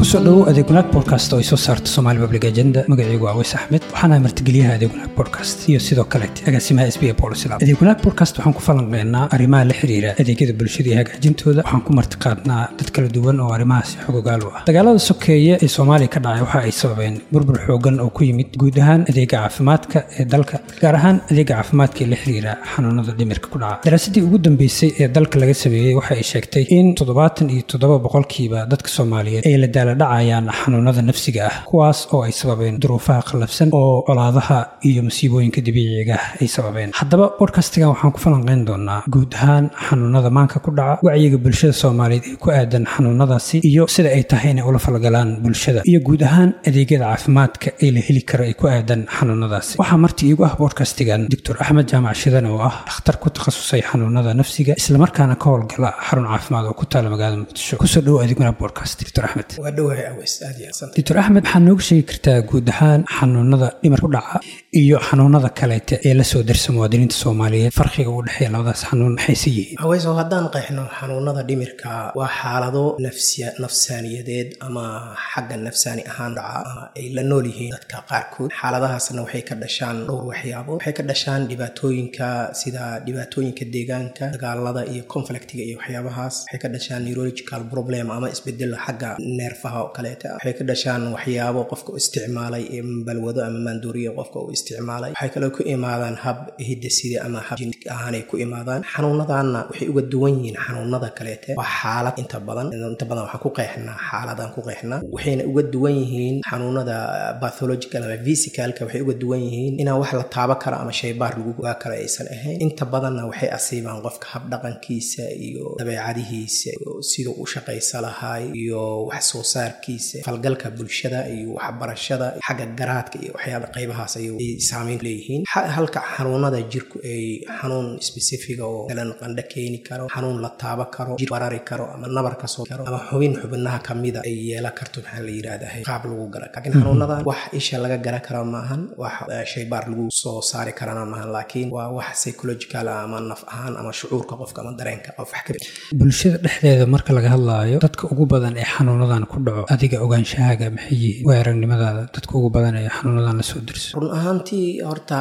kusoo dhowow adeeg wanaag podcast oo ay soo saarto somaali public agenda magacaygu waa weys axmed waxaana martigeliyaha adeeg wanaag podcast iyo sidoo kaleete agaasimaha s b a polislab adeeg wanaag podcast waxaan ku falanqeynaa arrimaha la xiriira adeegyada bulshada iyo hagaajintooda waxaan ku martiqaadnaa dad kala duwan oo arrimahaasi xogogaal u ah dagaalada sokeeye ee soomaaliya ka dhacay waxa ay sababeen burbur xoogan oo ku yimid guud ahaan adeega caafimaadka ee dalka gaar ahaan adeega caafimaadka ee la xiriira xanuunada dhimirka ku dhaca daraasadii ugu dambeysay ee dalka laga sameeyey waxa ay sheegtay in toddobaatan iyo toddoba boqolkiiba dadka soomaaliyeed ay la daaladhacayaan xanuunada nafsiga ah kuwaas oo ay sababeen duruufaha qallafsan oo colaadaha iyo masiibooyinka dabiiciga ah ay sababeen haddaba bodkastigan waxaan ku falanqeyn doonaa guud ahaan xanuunada maanka ku dhaca wacyiga bulshada soomaaliyeed ee ku aadan xanuunadaasi iyo sida ay tahay inay ula falgalaan bulshada iyo guud ahaan adeegyada caafimaadka ee la heli karo ee ku aadan xanuunadaasi waxaa marti iigu ah bodkastigan doctor axmed jaamac shidan oo ah dhakhtar ku takhasusay xanuunada nafsiga islamarkaana ka howlgala xarun caafimaad oo ku taala magaalada muqdisho kusoo dhowo adeeg wanaag bodcast doctor axmed waa dhowahay aweys aad iyo aad doctor axmed waxaa nooga sheegi kartaa guud ahaan xanuunada dhimar ku dhaca iyo xanuunada kaleete ee lasoo darsa muwaadiniinta soomaaliyeed farqiga u dhexeeya labadaas xanuun maxayse yihiin aweys oo haddaan qeexno xanuunada dhimirka waa xaalado nafsiya nafsaaniyadeed ama xagga nafsaani ahaan dhaca ay la nool yihiin dadka qaarkood xaaladahaasna waxay ka dhashaan dhowr waxyaabo waxay ka dhashaan dhibaatooyinka sida dhibaatooyinka deegaanka dagaalada iyo conflictiga iyo waxyaabahaas waxay ka dhashaan neurological problem ama isbedel xagga neerfaha oo kaleeta waxay ka dhashaan waxyaabo qofka u isticmaalay ee balwado ama maanduuriya qofka uu isticmaalay waxay kaloo ku imaadaan hab hidasida ama hab jinik ahaanay ku imaadaan xanuunadanna waxay uga duwan yihiin xanuunada kaleete waa xaalad inta badan inta badan waxaan ku qeexnaa xaaladaan ku qeexnaa waxayna uga duwan yihiin xanuunada bathological ama physicalka waxay uga duwan yihiin inaan wax la taaba karo ama shaybaar lagu ogaa karo aysan ahayn inta badanna waxay asiibaan qofka habdhaqankiisa iyo dabeecadihiisa iyo siduu u shaqaysa lahaay iyo wax soo saarkiisa falgalka bulshada iyo waxbarashada xagga garaadka iyo waxyaaba qaybahaas ay saameyn leeyihiin halka xanuunada jirku ay xanuun specifiga oo masalan qandho keeni karo xanuun la taaba karo jir barari karo ama nabar ka soo karo ama xubin xubinaha kamida ay yeelan karto maxaa la yidhahdaa qaab lagu gala laakiin xanuunadan wax isha laga gara kara maahan wax shaybaar lagu soo saari karana maahan laakiin waa wax psychological ama naf ahaan ama shucuurka qofka ama dareenka qof wax ka bulshada dhexdeeda marka laga hadlaayo dadka ugu badan ee xanuunadan ku dhaco adiga ogaanshahaaga maxay yihiin waa aragnimadaada dadka ugu badan ee xanuunadan lasoo dirso run ahaantii horta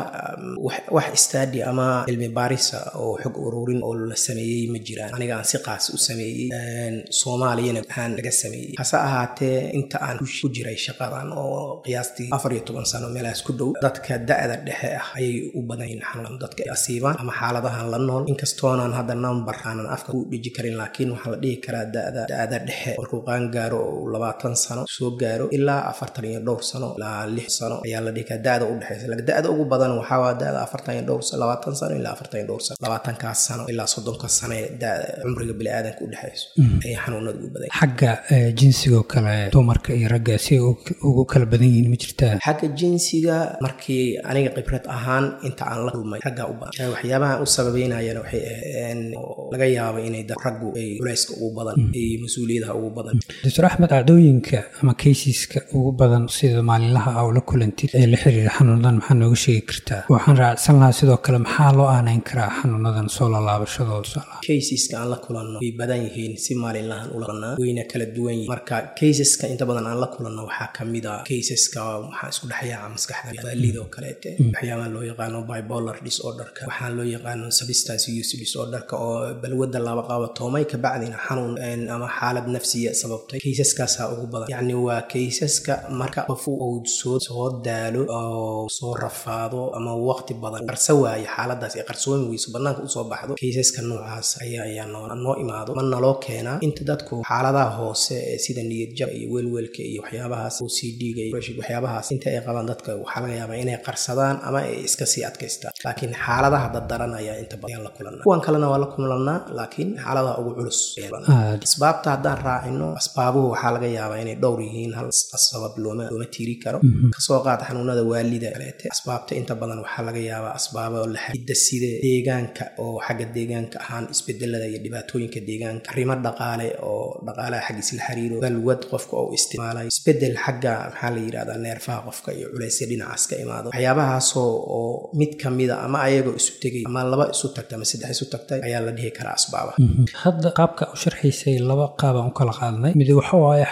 wax stadi ama cilmi baarisa oo xog ururin oo la sameeyey ma jiraan aniga aan si qaas u sameeyey soomaaliyana aan laga sameeyey hase ahaatee inta aan ku jiray shaqadan oo qiyaastii afar iyo toban sano meelahaas ku dhow dadka da-da dhexe ah ayay u badan yihiin xanuun dadka ay asiibaan ama xaaladahan la nool inkastoonaan hadda number aanan afka ku dhiji karin laakiin waxaa la dhihi karaa da-da da-da dhexe markuu qaan gaaro oo labaatan sano soo gaaro ilaa afartan iyo dhowr sano ilaa lix sano ayaa la dhihi karaa da-da u dhexeysa laakiin da-da ugu badan waxaa waa da-da afartan iyo dhowr labaatan sano ilaa afartan iyo dhowr sano labaatankaas sano ilaa soddonka sano ee da-da cumriga biniaadanka u dhexeyso ayay xanuunada ugu badan xagga jinsigoo kale dumarka iyo ragga si ay ugu kala badan yihiin ma jirtaa xagga jinsiga markii aniga khibrad ahaan inta aan la kulmay ragga u badan waxyaabahan u sababeynayana waxay aheen laga yaabo inay raggu ay culayska ugu badan iyo mas-uuliyadaha ugu badan doctor axmed dhacdooyinka ama kaysiska ugu badan sida maalinlaha a la kulantid ee la xiriira xanuunadan maxaa nooga sheegi kartaa waxaan raacsan lahaa sidoo kale maxaa loo aanayn karaa xanuunadan soo lalaabashadooda kaysiska aan la kulanno way badan yihiin si maalinlahan u laqanaa wayna kala duwan yihiin marka kaysaska inta badan aan la kulanno waxaa kamid a kaysaska waxaa isku dhexyaaca maskaxda waalida oo kaleete waxyaabaha loo yaqaano bipolar disorderka waxaa loo yaqaano substance use disorderka oo balwada laba qaabatoomay kabacdina xanuun ama xaalad nafsiya sababtay kaysaskaasaa ugu badan yacni waa kaysaska marka qof uu soo soo daalo oo soo rafaado ama waqti badan qarsa waayo xaaladaas ee qarsoomi weyso banaanka usoo baxdo kaysaska noocaas ayaa ayaa noo imaado ma naloo keenaa inta dadku xaaladaha hoose ee sida niyadjab iyo welwelka iyo waxyaabahaas o c d-ga iyo waxyaabahaas inta ay qabaan dadka waxaa laga yaabaa inay qarsadaan ama ay iska sii adkaystaan laakiin xaaladaha daddaran ayaa inta badan la kulanaa kuwan kalena waa la kulanaa laakiin xaaladaha ugu culus asbaabta haddaan raacino asbaabuhu waxaa laga yaabaa inay dhowr yihiin hal sabab looma looma tiiri karo kasoo qaad xanuunada waalida kaleete asbaabta inta badan waxaa laga yaabaa asbaabo la xidida sida deegaanka oo xagga deegaanka ahaan isbedelada iyo dhibaatooyinka deegaanka arrimo dhaqaale oo dhaqaalaha xaggiis la xiriiro balwad qofka oo isticmaalay isbedel xagga maxaa la yidhahdaa neerfaha qofka iyo culaysya dhinacaas ka imaado waxyaabahaasoo oo mid kamida ama ayagoo isu tegay ama laba isu tagtay ama saddex isu tagtay ayaa la dhihi karaa asbaaba hadda qaabka u sharxaysay laba qaabaan u kala qaadnay mid waxa waaye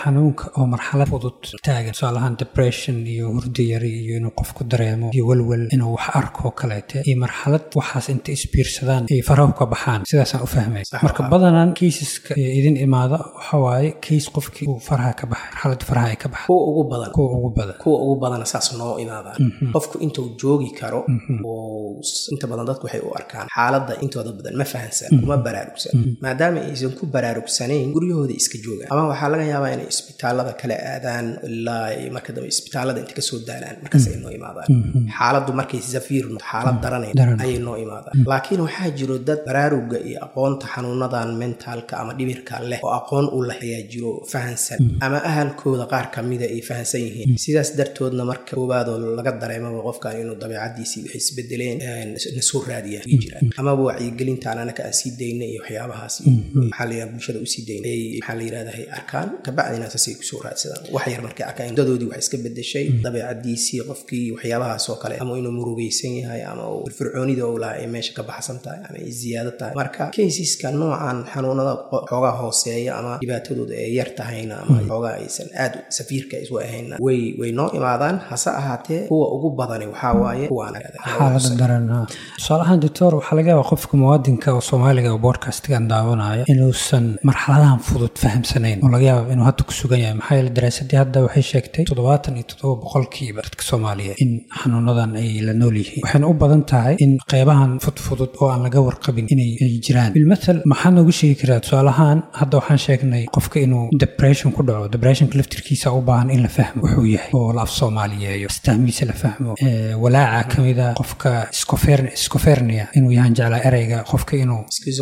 xanuunka oo marxalad fudud taagan tusaalahaan depression iyo hurdo yari iyo inuu qofku dareemo iyo welwel inuu wax arko kaleete iyo marxalad waxaas inta isbiirsadaan ay farahu ka baxaan sidaasaan u fahmay marka badanaan kaysaska idin imaada waxa waaye kays qofkii uu faraha ka baxay marxaladda faraha ay ka baxay kuwa ugu badan kuwa ugu badan kuwa ugu badana saas noo imaadaan qofku intuu joogi karo oo inta badan dadku waxay u arkaan xaaladda intooda badan ma fahansan kuma baraarugsan maadaama aysan ku baraarugsanayn guryahooda iska joogaan ama waxaa laga yaabaa inay isbitaalada kala aadaan ilaa ay marka dambe isbitaalada inta kasoo daalaan markaas ay noo imaadaan xaaladdu markay safiir xaalad daranayn ayay noo imaadaan laakiin waxaa jiro dad baraaruga iyo aqoonta xanuunadan mentaalka ama dhimirka leh oo aqoon u leh ayaa jiro fahansan ama ahalkooda qaar kamida ay fahansan yihiin sidaas dartoodna marka koowaadoo laga dareemaba qofkan inuu dabeecadiisii waxay isbedeleen na soo raadiya jiraan amaba wacyigelintaan anaka aan sii dayna iyo waxyaabahaas maxaa layidhaha bulshada usii dayna ay maxaa la yidhahdaa hay arkaan kabacdina saasay kusoo raadsadaan wax yar markay arkaan dadoodii wax iska bedeshay dabeecadiisii qofkii waxyaabahaas oo kale ama inuu murugaysan yahay ama uu firfircoonida uu lahaa ay meesha ka baxsan tahay ama ay ziyaado tahay marka kaysiska noocan xanuunada xoogaa hooseeya ama dhibaatadooda ay yar tahayna ama xoogaa aysan aad safiirka isu ahayna way way noo imaadaan hase ahaatee kuwa ugu badani waxaa waaye kuwaan xaalada daran tusaalahaan doctor waxaa laga yaabaa qofka muwaadinka oo soomaaliga oo boodcastigan daawanaya inuusan marxaladahan fudud fahamsanayn oo laga yaaba inuu hadda ku sugan yahay maxaa yeele daraasadii hadda waxay sheegtay toddobaatan iyo toddoba boqolkiiba dadka soomaaliyeed in xanuunadan ay la nool yihiin waxayna u badan tahay in qeybahan fudfudud oo aan laga warqabin inay ay jiraan bilmathal maxaa noogu sheegi karaa tusaalahaan hadda waxaan sheegnay qofka inuu depression ku dhaco depressionka laftirkiisa u baahan in la fahmo wuxuu yahay oo la af soomaaliyeeyo astahmiisa la fahmo walaaca kamida qofka scofernia inuu yahan jeclaa ereyga qofka inuu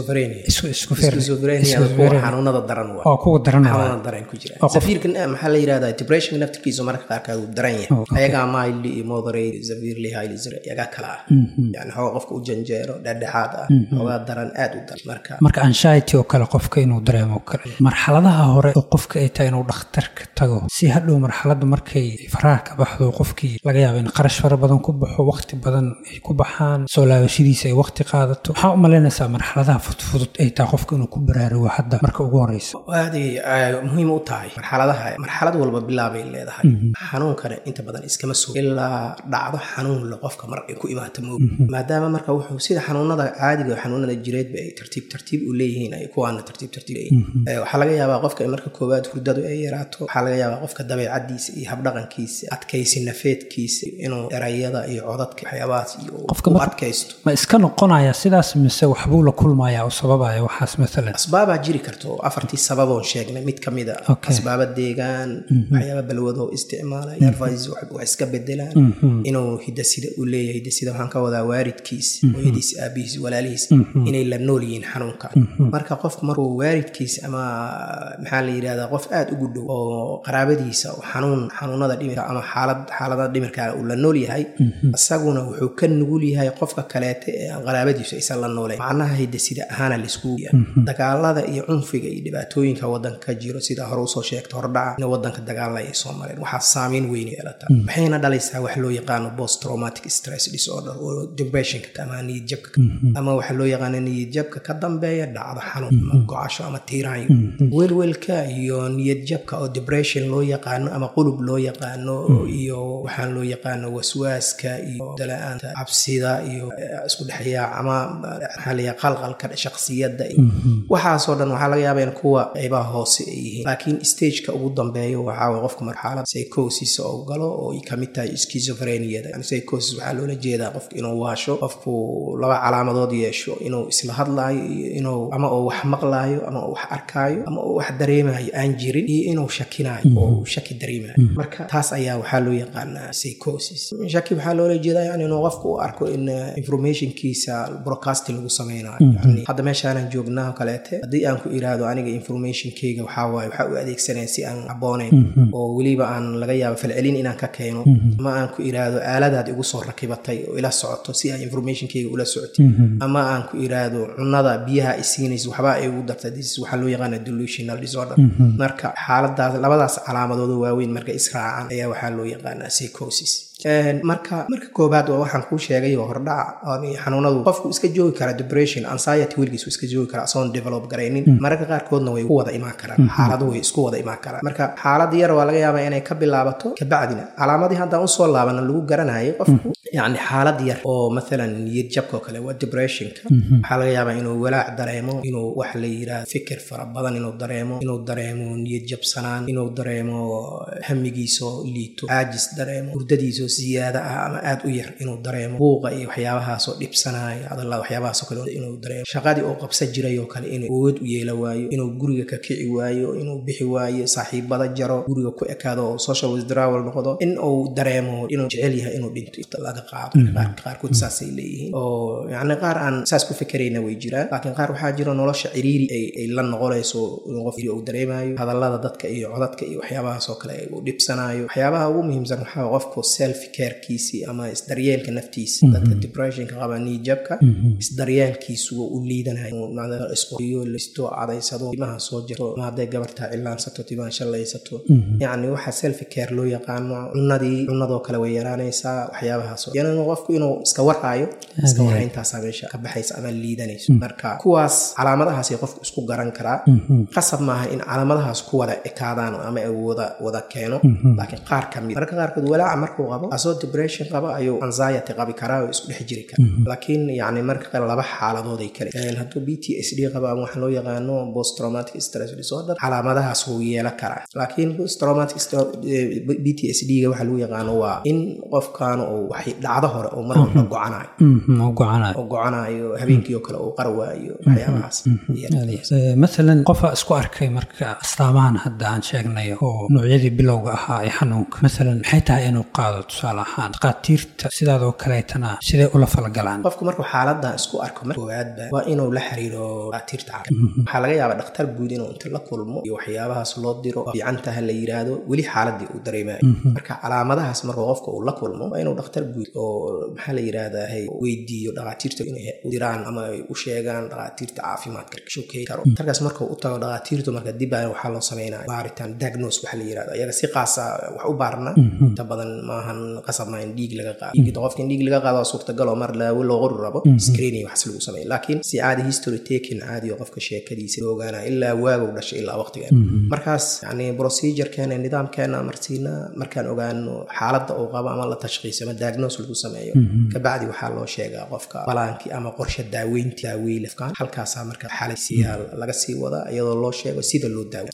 xanuunada daran oo kuwa daran xanuunada daran ku jira safiirkan maxaa la yidhahdaa depression naftirkiisu marka qaarkaad uu daran yahay ayagaa mildly iyo moderate severely highly zero iyagaa kala ah yani xoogaa qofka u janjeero dhexdhexaad ah xoogaa daran aad u daran marka marka anxiety oo kale qofka inuu dareemo kale marxaladaha hore oo qofka ay tahay inuu dhakhtarka tago si hadhow marxaladda markay faraha ka baxdo qofkii laga yaaba in qarash fara badan ku baxo waqti badan ay ku baxaan soo laabashadiisa ay waqti qaadato waxaa u malaynaysaa marxaladaha fudfudud ay tahay qofka inuu ku baraarugo hadda marka ugu horeysa aaday muhiim u tahay marxaladaha marxalad walba bilaabay leedahay xanuunkana inta badan iskama soo ilaa dhacdo xanuun le qofka mar ay ku imaata moog maadaama marka wuxuu sida xanuunada caadiga xanuunada jireedba ay tartiib tartiib u leeyihiin ay kuwaana tartiib tartiib waxaa laga yaabaa qofka marka koowaad hurdadu ay yaraato waxaa laga yaabaa qofka dabeecadiisa iyo habdhaqankiisa adkaysi nafeedkiisa inuu erayada iyo codadka waxyaabahaas iyo u adkaysto ma iska noqonaya sidaas mise waxbuu la kulmaya oo sababaya waxaas maalan asbaabaa jiri karto afartii sababoon sheegnay mid kamid a asbaaba deegaan waxyaaba balwadoo isticmaalay nervis wax iska bedelaan inuu hidasida u leeyahay hidasida waxaan ka wadaa waaridkiis hooyadiis aabihiis walaalihiis inay la nool yihiin xanuunka marka qofku markuu waaridkiis ama maxaa la yidhahdaa qof aad ugu dhow oo qaraabadiisa oo xanuun xanuunada dhimirka ama xaalad xaalada dhimirka uu la nool yahay isaguna wuxuu ka nugul yahay qofka kaleete ee aan qaraabadiisu aysan la nooleyn macnaha hidasida ahaana laisku dagaalada iyo cunfiga iyo dhibaatooyinka wadanka ka jiro sida hore usoo sheegta hordhaca in wadanka dagaalla ay soo mareen waxaa saameyn weyn yeelata waxayna dhalaysaa wax loo yaqaano post traumatic stress disorder oo depressionka ama niyad jabka ama waxa loo yaqaano niyad jabka ka dambeeya dhacdo xanuun ama gocasho ama tiiraanyo welwelka iyo niyad jabka oo depression loo yaqaano ama qulub loo yaqaano iyo waxaan loo yaqaano waswaaska iyo dala-aanta cabsida iyo isku dhexyaac ama maxaa layaha qalqalka shaksiyadda iyo waxaasoo dhan waxaa laga yaaba in kuwa qaybaha hoose ay yihiin laakiin stageka ugu dambeeyo waxaa qofka marxalad psychosis oo galo oo ay kamid tahay schizophreniada yani psychosis waxaa loola jeedaa qofka inuu waasho qofku laba calaamadood yeesho inuu isla hadlaayo iyo inuu ama uu wax maqlaayo ama uu wax arkaayo ama uu wax dareemayo aan jirin iyo inuu shakinaayo oo uu shaki dareemayo marka taas ayaa waxaa loo yaqaanaa psychosis shaki waxaa loola jeedaa yani inuu qofku u arko in informationkiisa broadcasting lagu sameynayo yani hadda meeshaanan joognaa oo kaleete haddii aan ku iraahdo aniga informationkayga waxaa waaye waxaa u adeegsanaya si aan abooneyn oo weliba aan laga yaabo falcelin inaan ka keeno ama aan ku iraahdo aaladaad igu soo rakibatay oo ila socoto si aa informationkayga ula socotay ama aan ku iraahdo cunada biyaha isiinaysa waxbaa ay ugu dartay this waxaa loo yaqaana delusional disorder marka xaaladaas labadaas calaamadooda waaweyn marka israacan ayaa waxaa loo yaqaanaa psychosis marka marka koobaad waa waxaan kuu sheegay oo hordhaca xanuunadu qofku iska joogi kara depression anxiety weligiisu iska joogi kara asoon develop garaynin mararka qaarkoodna way ku wada imaan karaan xaaladu way isku wada imaan karaan marka xaalad yar waa laga yaabaa inay ka bilaabato kabacdina calaamadii haddaan usoo laabana lagu garanayo qofku yacni xaalad yar oo mathalan niyad jabka oo kale waa depressionka waxaa laga yaabaa inuu walaac dareemo inuu wax la yidhaahdo fikir fara badan inuu dareemo inuu dareemo niyad jabsanaan inuu dareemo hamigiisoo liito caajis dareemo hurdadiisoo siyaada ah ama aad u yar inuu dareemo buuqa iyo waxyaabahaasoo dhibsanaayo hadalla waxyaabahaasoo kale inuu dareemo shaqadii oo qabsan jiray oo kale inuu awood u yeela waayo inuu guriga ka kici waayo inuu bixi waayo saaxiibada jaro guriga ku ekaado oo social withdrawal noqdo in uu dareemo inuu jecel yahay inuu dhinto laga qaado qaarkood saasay leeyihiin oo yacni qaar aan saas ku fikerayna way jiraan laakiin qaar waxaa jiro nolosha ciriiri ay la noqonayso inuu qof uu dareemayo hadallada dadka iyo codadka iyo waxyaabahaasoo kale uu dhibsanayo waxyaabaha ugu muhiimsan waxaa qofku self carekiisii ama isdaryeelka naftiisa dadka depressionka qaba niijabka isdaryeelkiisu u liidanayo isqoriyo listo cadaysado timaha soo jirto ama hadday gabartaa cilaansato timaha shallaysato yacni waxa self care loo yaqaano cunadii cunadoo kale way yaraanaysaa waxyaabahaas yani qofku inuu iska warhaayo iska warhayntaasaa meesha ka baxaysa ama liidanayso marka kuwaas calaamadahaasay qofku isku garan karaa qasab maaha in calaamadahaas ku wada ekaadaan ama wada wada keeno laakiin qaar ka mid marka qaarkood walaaca markuu qabo asoo depression qaba ayuu anxiety qabi karaa oo isku dhex jiri kara laakiin yacni marka kale laba xaaladooday kale hadduu b t s d qaba ama waxaa loo yaqaano post traumatic stress disorder calaamadahaas wuu yeelan karaa laakiin post traumatic b t s d ga waxaa lagu yaqaano waa in qofkan uu wax dhacdo hore oo mar walba gocanayo oo gocanayo habeenkii oo kale uu qar waayo waxyaabahaas maalan qofa isku arkay marka astaamahan hadda aan sheegnayo oo noocyadii bilowga ahaa ee xanuunka maalan maxay tahay inuu qaado tusaale ahaan dhakhaatiirta sidaadoo kaleetana siday ula falgalaan qofku markuu xaaladan isku arko mar koowaadba waa inuu la xiriiro dhakhaatiirta caafimaad waxaa laga yaabaa dhakhtar guud inuu inta la kulmo iyo waxyaabahaas loo diro fiicantaha la yidhaahdo weli xaaladii uu dareemayo marka calaamadahaas markuu qofka uu la kulmo waa inuu dhakhtar guud oo maxaa la yidhaahdaa weydiiyo dhakhaatiirta inay diraan ama ay u sheegaan dhakhaatiirta caafimaadka shokey karo darkaas markuu u tago dhakhaatiirtu marka dib baa waxaa loo sameynaya baaritaan diagnose waxa la yirahdo ayaga si qaasa wax u baarna inta badan maahan qasab maahan dhiig laga qaado qofka in dhiig laga qaado waa suurtagal oo mar laawo loo qori rabo screening waxas lagu sameeya laakiin si caadi history taking caadi oo qofka sheekadiisa loo ogaanaya ilaa waagow dhashay ilaa waqtiga markaas yani procedurekeena nidaamkeena marsiina markaan ogaano xaaladda uu qabo ama la tashkiiso ama diagnose lagu sameeyo kabacdi waxaa loo sheegaa qofka balaankii ama qorshe daaweynti daawey lafkaan halkaasaa marka xalaysiyaa laga sii wadaa iyadoo loo sheego sida loo daawe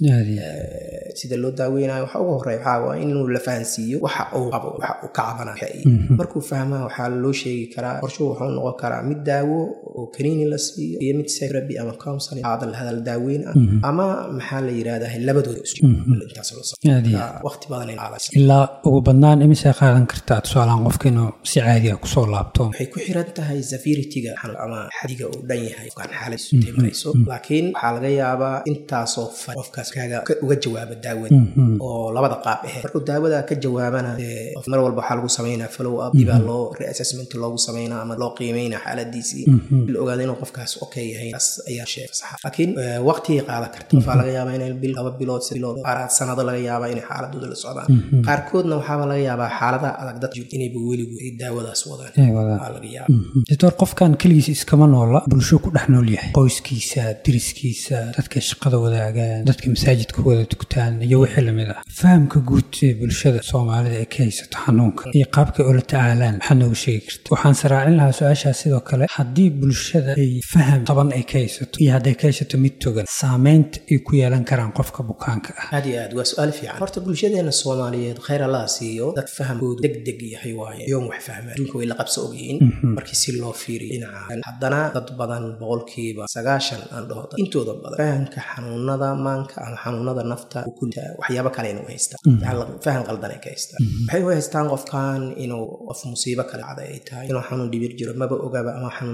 sida loo daaweynayo waxa ugu horeya waxaa waa inuu la fahansiiyo waxa uu qabo waxa uu ka cabanayo markuu fahmaa waxaa loo sheegi karaa qorshuhu wuxuu noqon karaa mid daawo oo kaniini la siiyo iyo mid therapy ama counseling hadal hadal daaweyn ah ama maxaa la yidhahdaa labadooda intaas loo waqti badan ilaa ugu badnaan imisay qaadan kartaa tusaalaan qofka inuu si caadiga kusoo laabto waxay ku xiran tahay severity-ga ama xadiga uu dhan yahay qofkaan xaaladiisu timarayso laakiin waxaa laga yaabaa intaasoo far qofkaas kaaga uga jawaaba daawada oo labada qaab aheyd markuu daawada ka jawaabana mar walba waxaa lagu sameynaa follow up dibaa loo reassessment loogu sameynaa ama loo qiimeynaa xaaladiisii la ogaada inuu qofkaas okay yahay taas ayaa sheega saxa laakiin waqtigay qaadan karta qofaa laga yaabaa inay bil laba bilood bilood qaaraad sanado laga yaabaa inay xaaladooda la socdaan qaarkoodna waxaaba laga yaabaa xaaladaha adag dad jiro inayba weligu ay daawadaas wadaan laga yaaba doctor qofkan keligiis iskama noola bulsho ku dhex nool yahay qoyskiisa diriskiisa dadka shaqada wadaagaan dadka masaajidka wada tukutaan iyo wixii lamid ah fahamka guud ee bulshada soomaalida ee ka haysato xanuunka iyo qaabkay ula tacaalaan maxaad noogu sheegi karta waxaan saraacin lahaa su-aashaas sidoo kale haddii bulshada ay faham taban ay ka haysato iyo hadday ka haysato mid togan saameynta ay ku yeelan karaan qofka bukaanka ah aad iyo aad waa su-aal fiican horta bulshadeena soomaaliyeed khayr allaha siiyo dad fahamkoodu deg deg yahay waaye yoom wax fahmaan adduunka way la qabso ogyihiin markii si loo fiiriyo dhinaca haddana dad badan boqolkiiba sagaashan aan dhaho intooda badan fahamka xanuunada maanka ama xanuunada nafta ukunta waxyaabo kale inuu haystaan faham qaldan ay ka haystaan waxay u haystaan qofkan inuu qof musiibo kale cada ay tahay inuu xanuun dhibir jiro maba ogaba ama xanuun maan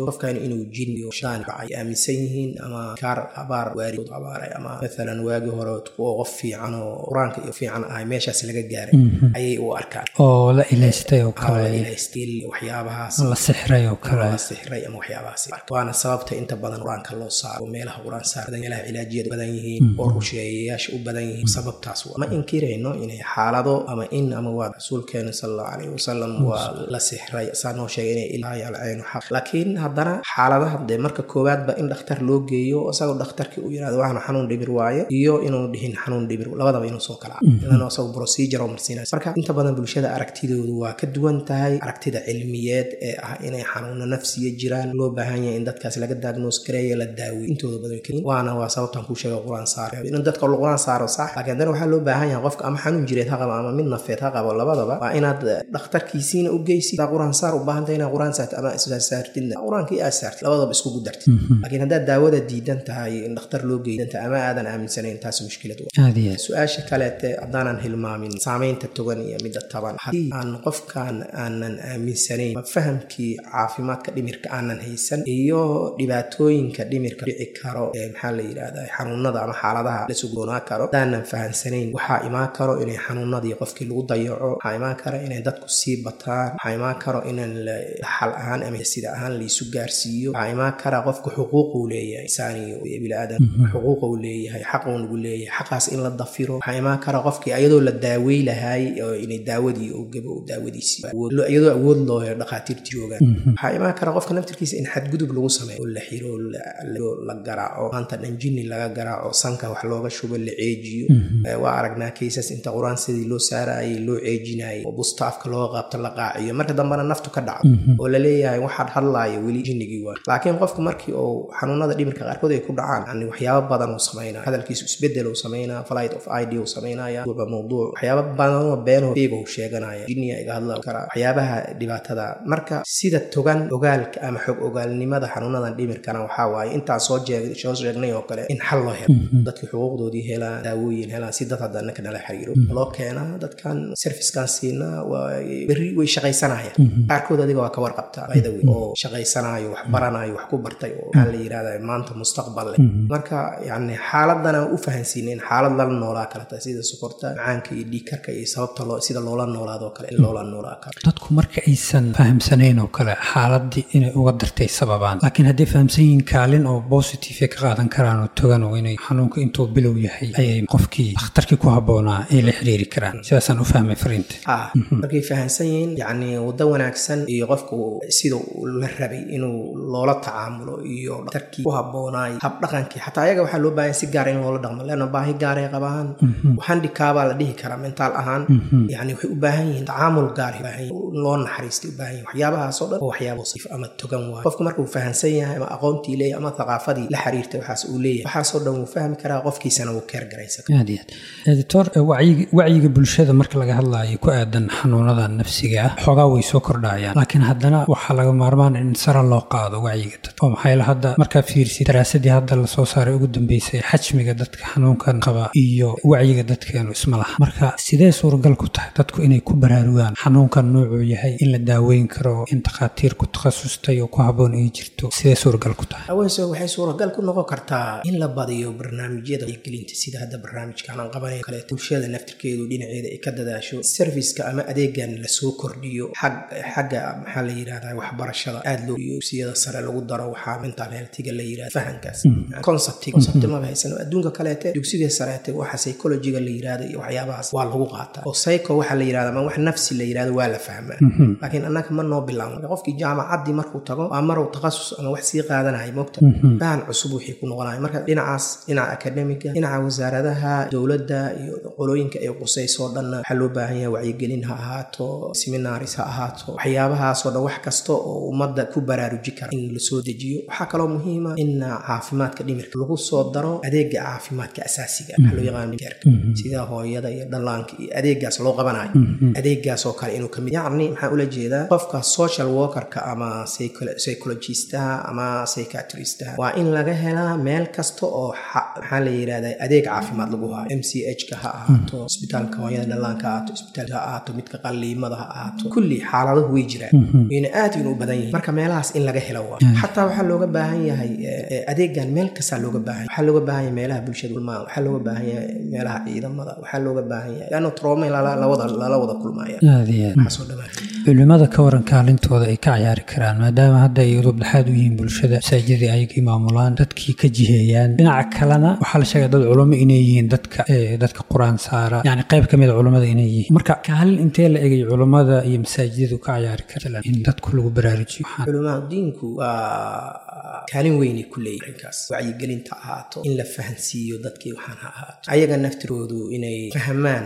qofkan inuu jin iyo shaan ay aaminsan yihiin ama kaar abaar waaridood abaaray ama maalan waagii hore kuwa qof fiican oo qur-aanka iyo fiican ahay meeshaas laga gaaray ayay u arkaan oo la ilaystay oo kale ilaystil waxyaabahaas la sixray oo kale la sixray ama waxyaabahaas waana sababta inta badan qur-aanka loo saaro meelaha qur-aan saar meelaha cilaajiyada badan yihiin oo rusheeyayaasha u badan yihiin sababtaas ma inkirayno inay xaalado ama in ama waa rasuulkeena sal allahu calayhi wasalam waa la sixray saa noo sheegay inay ilaahay alcaynu xaq laakiin haddana xaaladaha dee marka koowaadba in dhakhtar loo geeyo isagoo dhakhtarkii uu yidhahdo waxna xanuun dhibir waaye iyo inuu dhihin xanuun dhibir labadaba inuu soo kala ilan isagoo procedure oo marsiinaysa marka inta badan bulshada aragtidoodu waa ka duwan tahay aragtida cilmiyeed ee ah inay xanuuno nafsiya jiraan loo baahan yahay in dadkaas laga diagnose gareeyo la daawiyo intooda badan kelin waana waa sababtan kuu sheega qur-aan saaro in dadka qur-aan saaro sax laakiin haddana waxaa loo baahan yahay qofka ama xanuun jireed ha qabo ama mid nafeed ha qabo labadaba waa inaad dhakhtarkiisiina u geysid hadaa qur-aan saar u baahantay inaad qur-aan saartid ama saartidna qur-aankii aad saartid labadaba iskugu dartid laakiin haddaad daawada diidan tahay in dhakhtar loo geydanta ama aadan aaminsanayn taas mushkilad aadiya su-aasha kaleete haddaanan hilmaamin saamaynta togan iyo midda taban haddii aan qofkan aanan aaminsanayn ma fahamkii caafimaadka dhimirka aanan haysan iyo dhibaatooyinka dhimirka dhici karo ee maxaa la yidhahdaa xanuunada ama xaaladaha la sugoonaa karo haddaanan fahamsanayn waxaa imaan karo inay xanuunadii qofkii lagu dayaco waxaa imaan karo inay dadku sii bataan waxaa imaan karo inaan xal ahaan ama sida ahaan laisu gaarsiiyo waxaa imaan kara qofku xuquuquu leeyahay insaaniyo iyo biniaadam xuquuqa uu leeyahay xaquu nagu leeyahay xaqaas in la dafiro waxaa imaan kara qofkii ayadoo la daawey lahaay oo inay daawadii oo gabo daawadiisii iyadoo awood loo helo dhakhaatiirta joogaan waxaa imaan kara qofka naftirkiisa in xadgudub lagu sameeyo oo la xiro la garaaco maanta dhan jinni laga garaaco sanka wax looga shubo la ceejiyo waa aragnaa kaysas inta qur-aan sidii loo saarayay loo ceejinayay oo bustaafka looga qaabto la qaaciyo marka dambena naftu ka dhaco oo la leeyahay waxaad hadlaaya weli jinnigii waa laakiin qofku markii uu xanuunada dhimirka qaarkood ay ku dhacaan yani waxyaaba badan uu samaynaya hadalkiisu isbedel uu samaynaya flight of id uu samaynaya waba mawduuc waxyaaba badanoo beenoo feega uu sheeganaya jinniya iga hadla karaa waxyaabaha dhibaatada marka sida togan ogaalka ama xog ogaalnimada xanuunadan dhimirkana waxaa waaye intaan soo soo sheegnay oo kale in xal loo helo dadkii xuquuqdoodii helaan daawooyin helaan si dad hadda annaka nala xiriiro loo keenaa dadkan servicekan siinaa waa berri way shaqaysanayaan qaarkood adiga waa ka warqabtaa by the way oo shaqaysanayo wax baranayo wax ku bartay oo maxaa la yidhahdaa maanta mustaqbal leh marka yani xaaladana u fahansiinayn xaalad lala noolaa kaleta sida sokorta macaanka iyo dhiigkarka iyo sababta loo sida loola noolaado kale in loola noolaa karo dadku marka aysan fahamsanayn oo kale xaaladii inay uga dartay sababaan laakiin hadday fahamsan yihiin kaalin oo positive ka qaadan karaan oo togan oo inay xanuunka intuu bilow yahay ayay qofkii dhakhtarkii ku habboonaa ay la xiriiri karaan sidaasaan u fahmay fariinta ah markay fahamsan yihiin yacni waddo wanaagsan iyo qofku sida la rabay inuu loola tacaamulo iyo dhakhtarkii ku habboonaay habdhaqankii xataa ayaga waxaa loo baahan si gaara in loola dhaqmo leanna baahi gaaray qabaan handikaabaa la dhihi karaa mentaal ahaan yani waxay u baahan yihiin tacaamul gaar loo naxariistay u baahan yihin waxyaabahaasoo dhan oo waxyaaba wasiif ama togan waayo qofku markuu fahamsan yahay ama aqoontii leeyahay ama thaqaafadii la xiriirtay waxaas uu leeyahay waxaasoo dhan wuu fahmi karaa qofkiisana wuu keer garaysan aad iyo aad editor wacyiga bulshada marka laga hadlaayo ku aadan xanuunada nafsiga ah xoogaa way soo kordhayaan laakiin haddana waxaa laga maarmaan in sara loo qaado wacyiga dadka oo maxaa yeele hadda markaa fiirsid daraasadii hadda lasoo saaray ugu dambeysay xajmiga dadka xanuunkan qaba iyo wacyiga dadkeenu isma laha marka sidee suuragal ku tahay dadku inay ku baraarugaan xanuunkan noocuu yahay in la daaweyn karo in takhaatiir ku takhasustay oo ku habboon ay jirto sidee suuragal ku tahay haweense waxay suuragal ku noqon kartaa in la badiyo barnaamijyada gelinta sida hadda barnaamijkan aan qabanayo kaleeto bulshada naftirkeedu dhinaceeda ay ka dadaasho serviceka ama adeegan lasoo kordhiyo xagga maxaa la yidhahdaa waxbarashada aad loo iyo siyada sare lagu daro waxaa mental healthiga la yidhahda fahankaas concept concept maba haysano adduunka kaleete dugsiga sareete waxa psychologiga la yidhahda iyo waxyaabahaas waa lagu qaataa oo psycho waxa la yidhahda ama wax nafsi la yidhahdo waa la fahmaa laakiin annaga ma noo bilaabno qofkii jaamacaddii markuu tago waa maruu takhasus ama wax sii qaadanayo mogta fahan cusub wixii ku noqonayo marka dhinacaas dhinaca akademiga dhinaca wasaaradaha dowladda iyo qolooyinka ay qusaysoo dhanna waxaa loo baahan yahay wacyigelin ha ahaato seminaris ha ahaato waxyaabahaasoo dhan wax kasta oo ummadda ku baraaruji kara in lasoo dejiyo waxaa kaloo muhiima in caafimaadka dhimirka lagu soo daro adeega caafimaadka asaasiga waxaa loo yaqaan keerka sida hooyada iyo dhallaanka iyo adeegaas loo qabanayo adeegaas oo kale inuu kamid yacni maxaa ula jeedaa qofka social workerka ama psychologistaha ama psychiatristaha waa in laga helaa meel kasta oo maxaa la yidhahdaa adeeg caafimaad lagu hayo m c h ka ha ahaato isbitaalka hooyada dhallaanka ha ahaato isbitaalka ha ahaato midka qalliimada ha ahaato kulli xaaladahu way jiraan wayna aad inu u badan yihiin marka meelahaas in laga helo waa xataa waxaa looga baahan yahay adeegan meel kastaa looga baahan waxaa looga baahan yahay meelaha bulshada kulmaan waxaa looga baahan yahay meelaha ciidamada waxaa looga baahan yahay leanna troome lala wada kulmaya aad iyo aad culimada ka waran kaalintooda ay ka ciyaari karaan maadaama hadda ay udub dhexaad u yihiin bulshada masaajidii ayagii maamulaan dadkii ka jiheeyaan dhinaca kalena waxaa la sheegay dad culamo inay yihiin dadka dadka qur-aan saara yani qayb ka mid a culammada inay yihiin marka kaalin intee la egay culammada iyo masaajidadu ka ciyaari karaan in dadku lagu baraarujiyo culimaa diinku waa kaalin weynay ku leeyihin arrinkaas wacyigelinta ahaato in la fahansiiyo dadkii waxaan ha ahaato ayaga naftiroodu inay fahmaan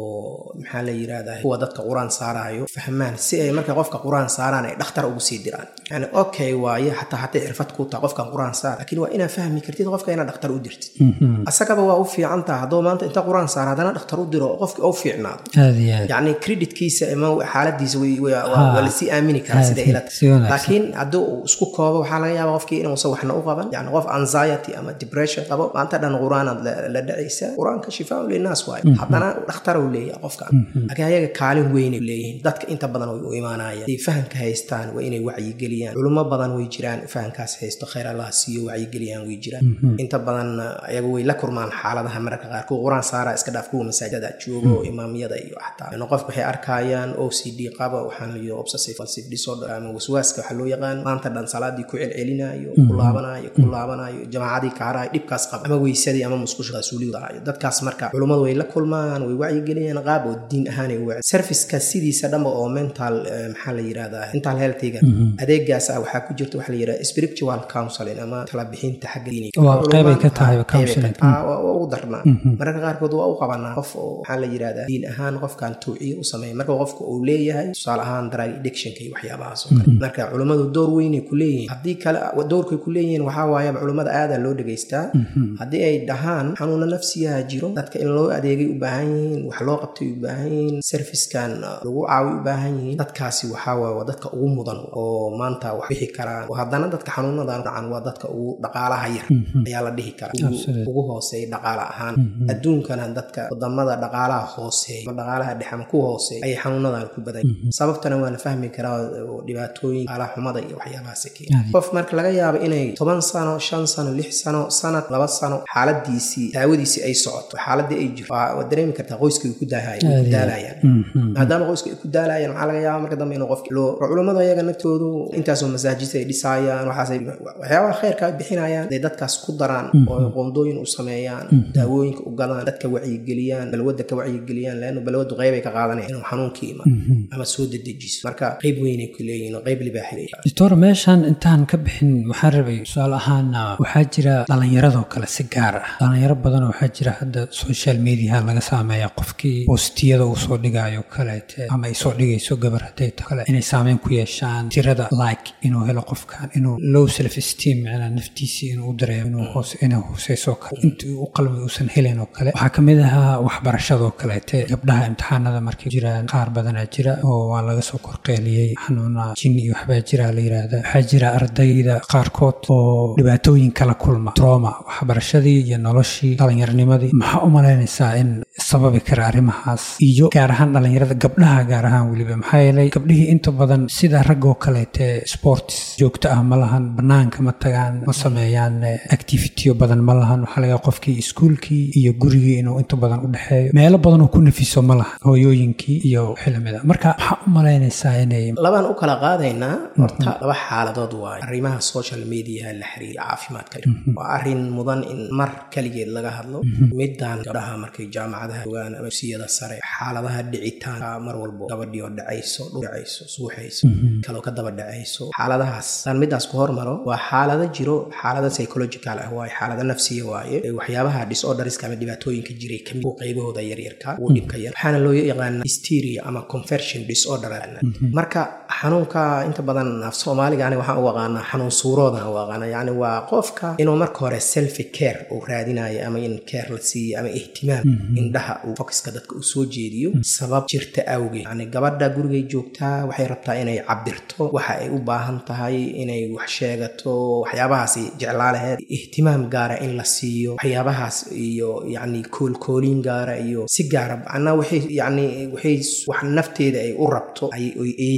oo maxaa la yidhahdaa kuwa dadka qur-aan saaraayo fahmaan si ay marka qofka qur-aan saaraan ay dhakhtar ugu sii diraan yani okay waaye xataa hadday cirfad ku taha qofkan qur-aan saar laakiin waa inaad fahmi kartid qofka inaad dhakhtar u dirtid asagaba waa u fiican taha hadduu maanta inta qur-aan saara haddana dhakhtar u diro qofki u fiicnaado yacni creditkiisa ama xaaladiisa waa lasii aamini karaa sida ilata laakiin haddii uu isku koobo waxaa laga yaaba qofkii inuusan waxna u qaban yani qof anxiety ama depression qabo maanta dhan qur-aanaad la dhacaysa qur-aanka shifaaun linaas waaye haddana dhakhtar uu leeyahay qofka laakiin ayaga kaalin weynay leeyihiin dadka inta badan way u imaanayaan haday fahamka haystaan waa inay wacyigeliyaan culimo badan way jiraan fahamkaas haysto khayr allah siiyo wacyigeliyaan way jiraan inta badan ayaga way la kurmaan xaaladaha mararka qaar kuwa qur-aan saara iska dhaaf kuwa masaajidada joogo imaamiyada iyo xataa qofka waxay arkayaan o c d qaba waxaan layihi obsessive compulsive disorder ama waswaaska waxaa loo yaqaan maanta dhan salaadii ku celcelinayo ku laabanayo ku laabanayo jamaacadii kaarayo dhibkaas qaba ama weysadii ama musqusha suulidayo dadkaas marka culummadu way la kulmaan way wacyigeliyaan qaab oo diin ahaanay u serviceka sidiisa dhanba oo mental maxaa la yirahdaa mental healthiga adeegaas ah waxaa ku jirta waxaa la yirahdaa spiritual counseling ama tala bixinta xagga diiniga ka tahay counseling ugu darnaa mararka qaarkood waa u qabanaa qof oo maxaa la yirahdaa diin ahaan qofkan tawciye u sameeya marka qofka uu leeyahay tusaale ahaan drug addictionka iyo waxyaabahaas oo kale marka culummadu door weynay ku leeyihiin haddii kale doorkay ku leeyihiin waxaa waayaba culummada aadaa loo dhegaystaa haddii ay dhahaan xanuuna nafsiyaha jiro dadka in loo adeegay u baahan yihiin wax loo qabtay u baahan yihiin servicekan lagu caawi u baahan yihiin dadkaasi waxaa waay waa dadka ugu mudan oo maanta wax bixi karaan haddana dadka xanuunadan dhacan waa dadka ugu dhaqaalaha yar ayaa la dhihi karaa ugu hooseeya dhaqaala ahaan adduunkana dadka wadamada dhaqaalaha hooseeya ama dhaqaalaha dhex ama ku hooseeya ayay xanuunadan ku badan sababtana waa la fahmi karaa dhibaatooyin dhaqaalaha xumada iyo waxyaabahaas keena qof marka laga yaabo inay toban sano shan sano lix sano sanad laba sano xaaladiisii daawadiisii ay socoto xaaladii ay jirto waa dareemi kartaa qoyska ay ku daalayaan maadaama qoyska ay ku daalayaan waxaa laga yaaba marka dambe inuu qofki loo culummada ayaga naftoodu intaasoo masaajidta ay dhisaayaan waxaasay waxyaabaha khayrka ay bixinayaan day dadkaas ku daraan oo ay qoondooyin u sameeyaan daawooyinka u gadaan dadka wacyigeliyaan balwadda ka wacyigeliyaan leannu balwaddu qeyb ay ka qaadanayaan inuu xanuunkii imaan ama soo dedejiso marka qeyb weynay ku leeyihin oo qeyb libaaxay doctor meeshan intaan ka bixin waxaan rabay tusaale ahaan waxaa jira dhallinyaradoo kale si gaar ah dhallinyaro badan waxaa jira hadda social mediaha laga saameeya qofkii boostiyada uu soo dhigayo kaleete ama ay soo dhigayso gabar hadday to kale inay saameyn ku yeeshaan tirada like inuu helo qofkan inuu low self esteem macnaa naftiisii inuu u dareemo inuu hoos inay hooseyso kale intii u qalmi uusan helin oo kale waxaa kamid ahaa waxbarashadoo kaleete gabdhaha imtixaanada markay jiraan qaar badanaa jira oo waa laga soo korqeeliyey xanuuna jin iyo waxbaa jira la yiraahda waxaa jira ardayda qaarkood oo dhibaatooyin kala kulma troma waxbarashadii iyo noloshii dhallinyarnimadii maxaa u malaynaysaa in sababi kara arrimahaas iyo gaar ahaan dhallinyarada gabdhaha gaar ahaan weliba maxaa yeelay gabdhihii inta badan sida raggoo kaleete sports joogto ah ma lahan banaanka ma tagaan ma sameeyaan activityo badan ma lahan waxaa laga qofkii iskuulkii iyo gurigii inuu inta badan u dhexeeyo meelo badanoo ku nafiso ma lahan hooyooyinkii iyo xilamida marka maxaa u malaynaysaa inay labaan u kala qaadaynaa horta laba xaaladood waayo arrimaha social mediaha la xiriira caafimaadka waa arrin mudan in mar kaligeed laga hadlo midaan gabdhaha markay jaamacadaha ogaan ama siyada sare xaaladaha dhicitaanka mar walbo gabadhii oo dhacayso dhacayso suuxayso kaloo ka daba dhacayso xaaladahaas aan midaas ku hormaro waa xaalado jiro xaalado psychological ah waaye xaalado nafsiya waaye waxyaabaha disorderiska ama dhibaatooyinka jiray kamid qaybahooda yaryarka ugu dhibka yar waxaana loo yaqaana hysteria ama conversion disorder marka xanuunka inta badan af soomaaliga ani waxaan u aqaanaa xanuun suuroodan u aqaana yani waa qofka inuu marka hore selfi care uu raadinayo ama in care la siiyo ama ihtimaam indhaha uu focuska dadka uu soo jeediyo sabab jirta awgeed yani gabadha gurigay joogtaa waxay rabtaa inay cabirto waxa ay u baahan tahay inay wax sheegato waxyaabahaas jeclaa laheed ihtimaam gaara in la siiyo waxyaabahaas iyo yani koolkooliin gaara iyo si gaara macnaa waxay yani waxay wax nafteeda ay u rabto ayay tabay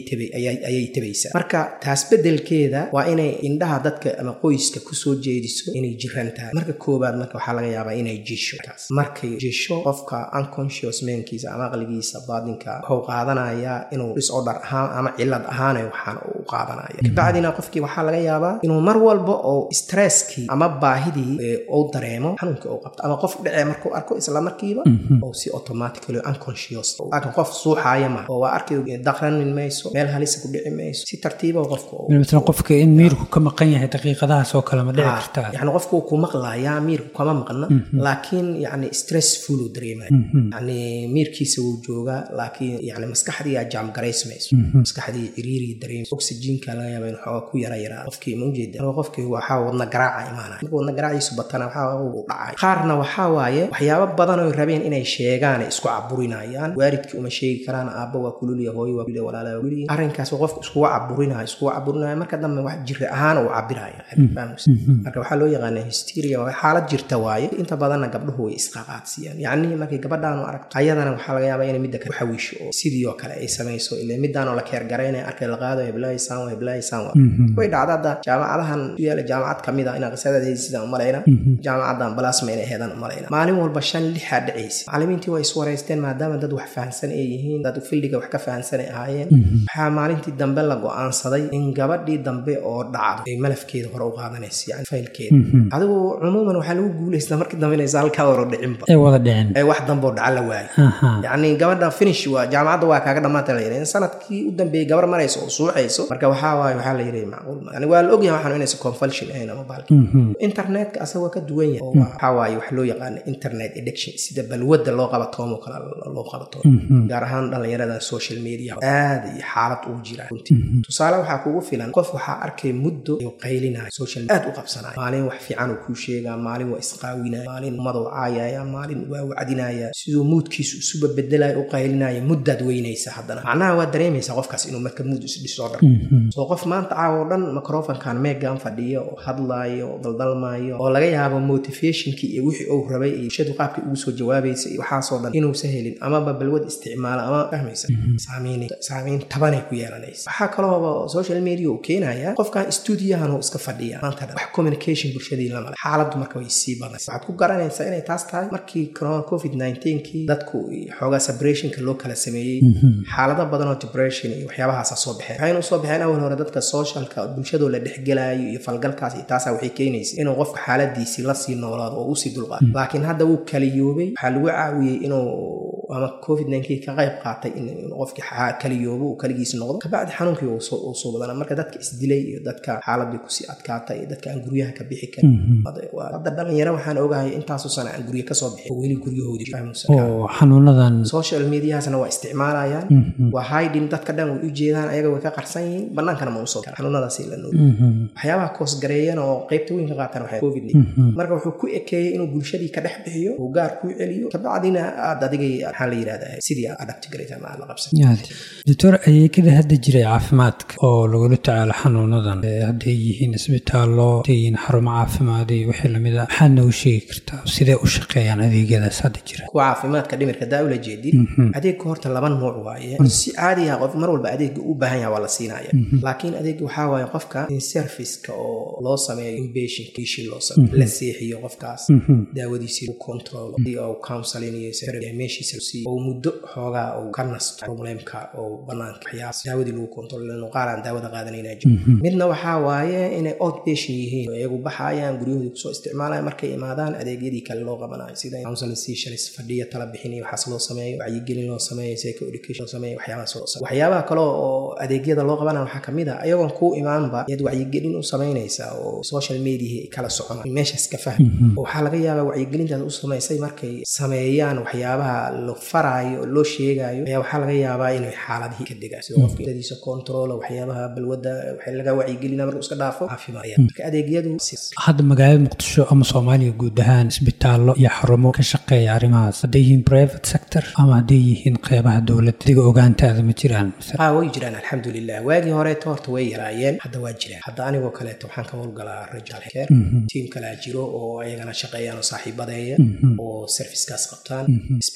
ayay tabaysaa marka taas bedelkeeda waa inay indhaha dadka ama qoyska kusoo jeediso inay jiran tahay marka koobaad marka waxaa laga yaabaa inay jisho markay jisho qofka unconscious menkiisa ama aqligiisa baadinka wuxuu qaadanayaa inuu disorder ahaan ama cilad ahaana waxaan u qaadanaya kabacdina qofkii waxaa laga yaabaa inuu mar walba oo stresskii ama baahidii uu dareemo xanuunkii uu qabto ama qof dhacee markuu arko isla markiiba oo si automatically unconscious laakiin qof suuxaaya maha oo waa arkay daqranin mayso meel halisa ku dhici mayso si tartiiba qofka مثلا qofka in miirku ka maqan yahay daqiiqadahaas oo kale ma dhici kartaa yani qofku ku maqlayaa miirku kama maqna laakiin yani stressful uu dareemaya yani miirkiisa wuu joogaa laakiin yani maskaxdii aa jaamgaraysmayso maskaxdii ciriiri dareemayso oxygenka laga yaaba in xooga ku yara yaraa qofkii ma ujeeda qofkii waxaa wadna garaaca imaanaya marka wadna garaaciisu batana waxaa uu dhacay qaarna waxaa waaye waxyaabo badan oo rabeen inay sheegaan ay isku caburinayaan waalidkii uma sheegi karaan aabba waa kululiya hooyo waa kululiya walaala waa kululiya arrinkaas qofku iskuga caburinayo iskuga caburinaya marka dambe wax jira ahaan uu cabiraya marka waxaa loo yaqaana hysteria waa xaalad jirta waaye inta badanna gabdhuhu way isqaqaadsiiyaan yacni markay gabadhaan u aragto ayadana waxaa laga yaabaa inay midda kale ku xawiisho oo sidii oo kale ay samayso ile midaan oo la keergaraynaya arkay la qaado heblahaysaan waa heblahaysaan waa way dhacda hadda jaamacadahan u yaala jaamacad ka mid ah inaa qisadeed haysidaan u malayna jaamacadan balaasma inay heedaan u malayna maalin walba shan lixaa dhacaysa macallimiintii waa iswaraysteen maadaama dad wax fahansan ay yihiin dad fildiga wax ka fahansan ay ahaayeen waxaa maalintii dambe la go'aansaday in gabadhii dambe oo dhacdo ay malafkeeda hore u qaadanaysa yani faylkeeda adigu cumuuman waxaa lagu guulaystaa markii dambe inaysa halkaa hore dhicinba ay wada dhicin ee wax dambe oo dhaca la waayo yacni gabadha finish waa jaamacadda waa kaaga dhammaanta la yidhi in sanadkii u dambeeyey gabar marayso oo suuxayso marka waxaa waaye waxaa la yidhi macquul yani waa la ogyahay waxaan inaysa compulsion ahayn ama baalki internetka asagoo ka duwan yahay oo waxaa waaye wax loo yaqaana internet addiction sida balwadda loo qabatoomo kale loo qabatoomo gaar ahaan dhallinyarada social media aad iyo xaalad ugu jira runtii tusaale waxaa kugu filan qof waxaa arkay muddo uu qaylinayo social aad u qabsanayo maalin wax fiican uu kuu sheegaa maalin waa isqaawinaya maalin ummada u caayaya maalin waa wacdinaya siduu muudkiisu isuba bedelayo u qaylinaya muddaad weynaysa haddana macnaha waa dareemaysaa qofkaas inuu marka muud isdhisoodhan soo qof maanta caawo dhan microfonkan meegan fadhiyo oo hadlaayo oo daldalmaayo oo laga yaabo motivationkii iyo wixii uu rabay iyo shadu qaabkii ugu soo jawaabaysa iyo waxaasoo dhan inuusa helin amaba balwad isticmaala ama fahmaysa saamayn tabanay ku yeelanaysa waxaa kaloo social media uu keenaya qofkan stuudiyahan uu iska fadhiya maanta dhan wax communication bulshadii lama le xaaladdu marka way sii badanaysa waxaad ku garanaysaa inay taas tahay markii covid 19kii dadku xoogaa separationka loo kala sameeyey xaalado badan oo depression iyo waxyaabahaasa soo baxeen waxayna usoo baxeen awal hore dadka socialka bulshadoo la dhexgelaayo iyo falgalkaas iyo taasaa waxay keenaysa inuu qofka xaaladiisii lasii noolaado oo usii dulqaado laakiin hadda wuu kaliyoobay waxaa lagu caawiyey inuu ama covid nineteen ka qayb qaatay in qofkii kaliyoobo uu kaligiis noqdo kabacdi xanuunkii uu soo badana marka dadka isdilay iyo dadka xaaladii kusii adkaatay iyo dadka aan guryaha ka bixi karin hadda dhalinyaro waxaan ogahay intaasu sana aan guryo kasoo bixin oo weli guryahoodii oo xanuunadan social mediahasna waa isticmaalayaan waa hiding dadka dhan way u jeedaan ayaga way ka qarsan yihiin banaankana ma usoo kara xanuunadaasi la nool waxyaabaha koosgareeyana oo qaybta weyn ka qaatan waxay covid marka wuxuu ku ekeeyey inuu bulshadii ka dhex bixiyo uu gaar kuu celiyo kabacdina aad adigay maxaa la yidhahdaa sidii aad adapti garaysa ama aad la qabsan doctor adeegyada hadda jiray caafimaadka oo lagula tacaalo xanuunadan hadday yihiin isbitaallo hadday yihiin xarumo caafimaad iyo wixii lamid a maxaad noogu sheegi kartaa sidee u shaqeeyaan adeegyadaas hadda jira kuwa caafimaadka dhimirka daa ula jeedid adeegka horta laba nuuc waaye si caadi ah qof mar walba adeegga u baahan yaha waa la siinaya laakiin adeegga waxaa waaye qofka in serviceka oo loo sameeyo inpatient kiishi loo sameeyo la seexiyo qofkaas daawadiisii u control oo counseling iyo meeshiisa siiyo oo muddo xoogaa uu ka nasto problemka oo banaanka waxyaas daawadii lagu control lanu qaar aan daawada qaadanayna jiro midna waxaa waaye inay outpatient yihiin oo iyagu baxayaan guryahoodii kusoo isticmaalaya markay imaadaan adeegyadii kale loo qabanayo sida counseling sessions fadhiya tala bixin iyo waxaas loo sameeyo wacyigelin loo sameeyo psycho education loo sameeyo waxyaabahaas loo sameeyo waxyaabaha kale oo adeegyada loo qabanayo waxaa kamid ah ayagoon kuu imaanba yaad wacyigelin u samaynaysaa oo social media ay kala soconaan meeshaas ka fahm oo waxaa laga yaabaa wacyigelintaas u samaysay markay sameeyaan waxyaabaha la faraayo oo loo sheegayo ayaa waxaa laga yaabaa inay xaaladihii ka degaan sida qofka dadiisa control waxyaabaha balwadda waxay laga wacyigelina markuu iska dhaafo caafimaad marka adeegyadu hadda magaalada muqdisho ama soomaaliya guud ahaan isbitaallo iyo xarumo ka shaqeeya arrimahaas hadday yihiin private sector ama hadday yihiin qeybaha dowladda adiga ogaantaada ma jiraan ha way jiraan alxamdulilah waagii horeeto horta way yaraayeen hadda waa jiraan hadda anigoo kaleeto waxaan ka howlgalaa rajal care tiim kalaa jiro oo ayagana shaqeeyaan oo saaxiibadeeya oo servicekaas qabtaan isbitaal public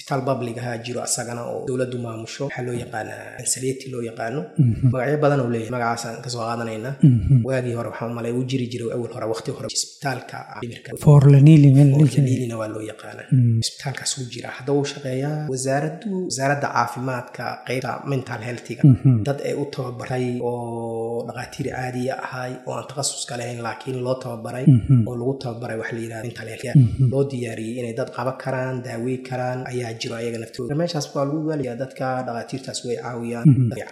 babligaha jiro asagana oo dowladdu maamusho waxaa loo yaqaanaa ansaliyati loo yaqaano magacyo badan uu leeyahay magacaasaan kasoo qaadanayna waagii hore waxaa malay uu jiri jiray awal hore waqti hore isbitaalka dhimirka forlanilina waa loo yaqaana isbitaalkaas uu jira hadda uu shaqeeyaa wasaaraddu wasaaradda caafimaadka qeybta mental healthiga dad ay u tababaray oo dhaqaatiir caadiya ahay oo aan takhasuska lahayn laakiin loo tababaray oo lagu tababaray wax la yidhahda mental health loo diyaariyey inay dad qaban karaan daawey karaan ayaa jiro ayaga naftooda meeshaas waa lagu waaliyaa dadka dhaqaatiirtaas way caawiyaan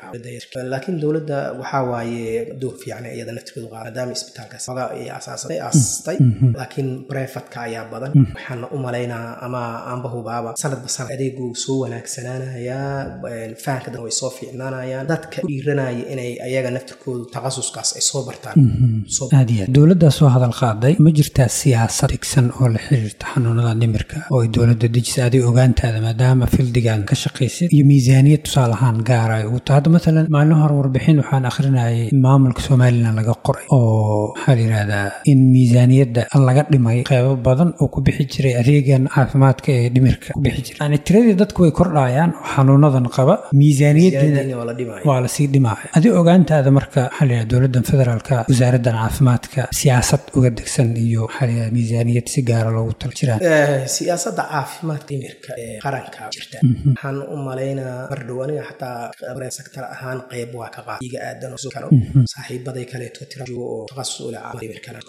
laakiin dowladda waxaa waaye door fiican iyada naftirkeedu qaada maadaama isbitaalkaas oga ay asaasatay aasastay laakiin brefatka ayaa badan waxaana u malaynaa ama aanba hubaaba sanadba sanad adeegu soo wanaagsanaanayaa fahanka dadka way soo fiicnaanayaan dadka ku dhiiranaya inay ayaga naftirkoodu takhasuskaas ay soo bartaan aad iyo aad dowladdaa soo hadal qaaday ma jirtaa siyaasad dhigsan oo la xiriirta xanuunada dhimirka oo ay dowladda dejisa adig ogaantaada maadaama fildigan ka shaqaysid iyo miisaaniyad tusaale ahaan gaara ay ugu tahay hadda maalan maalin hore warbixin waxaan akhrinayay maamulka somalilan laga qoray oo maxaa la yidhahdaa in miisaaniyadda laga dhimay qeybo badan oo ku bixi jiray adeegan caafimaadka ee dhimirka ku bixi jiray yani tiradii dadku way kordhayaan oo xanuunadan qaba miisaaniyaddiina waa lasii dhimaya adi ogaantaada marka maxaa la yidhahda dowladdan federaalka wasaaraddan caafimaadka siyaasad uga degsan iyo maxaa la yidhahda miisaaniyad si gaara loogu tala jiraan siyaasadda caafimaadka dhimirka ee qaranka jirta waxaan u malaynaa mar dhow aniga xataa sektar ahaan qeyb waa ka qaad iga aadan karo saaxiibaday kaleeto tira joogo oo takhasus u leh dhimirkana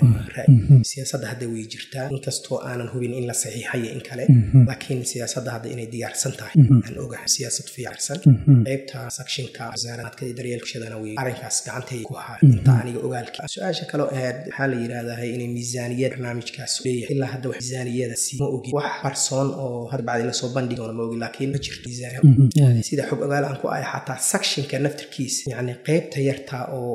siyaasadda hadda way jirtaa inkastoo aanan hubin in la saxiixayo in kale laakiin siyaasadda hadda inay diyaarsan tahay aan ogahay siyaasad fiicarsan qeybta sakshinka wasaaradka daryeelkashadana way arrinkaas gacantay ku haa inta aniga ogaalkii su-aasha kaloo ahayd maxaa la yidhahdaa inay miisaaniyad barnaamijkaas leeyahay ilaa hadda wax miisaaniyada si ma ogi wax qarsoon oo hadda bacdi lasoo bandhigoona ma ogi laakiin ma jirto miisaan sida xog ogaal aan ku ahay xataa sakshinka naftirkiisa yacni qeybta yarta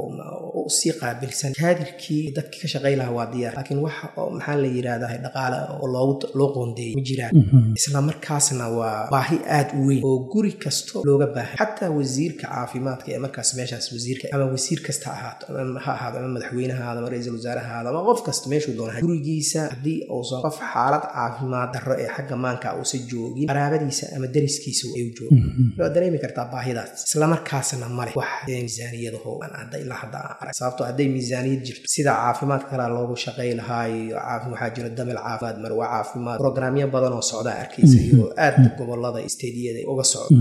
oo sii qaabilsan kaadirkii dadkii ka shaqay lahaa waa diyaar laakiin wax maxaa la yidhahdaa dhaqaale oo loogu loo qoondeeyay ma jiraan isla markaasna waa baahi aad u weyn oo guri kasto looga baahay xataa wasiirka caafimaadka ee markaas meeshaas wasiirka ama wasiir kasta ahaato ha ahaado ama madaxweyne ahaado ama ra-iisul wasaare ahaado ama qof kasta meeshuu doona gurigiisa haddii uusan qof xaalad caafimaad darro ee xagga maanka uusan joogin qaraabadiisa ama dariskiisa ay u joogo waa dareemi kartaa baahidaas isla markaasna male wax miisaaniyadaho aan hadda ilaa hadda arag sababtoo hadday miisaaniyad jirto sida caafimaadka kalaa loogu shaqay lahaayo waxaa jira damel caafimaad marwa caafimaad programyo badan oo socdaa arkaysa iyo aad gobolada istediyada uga socdo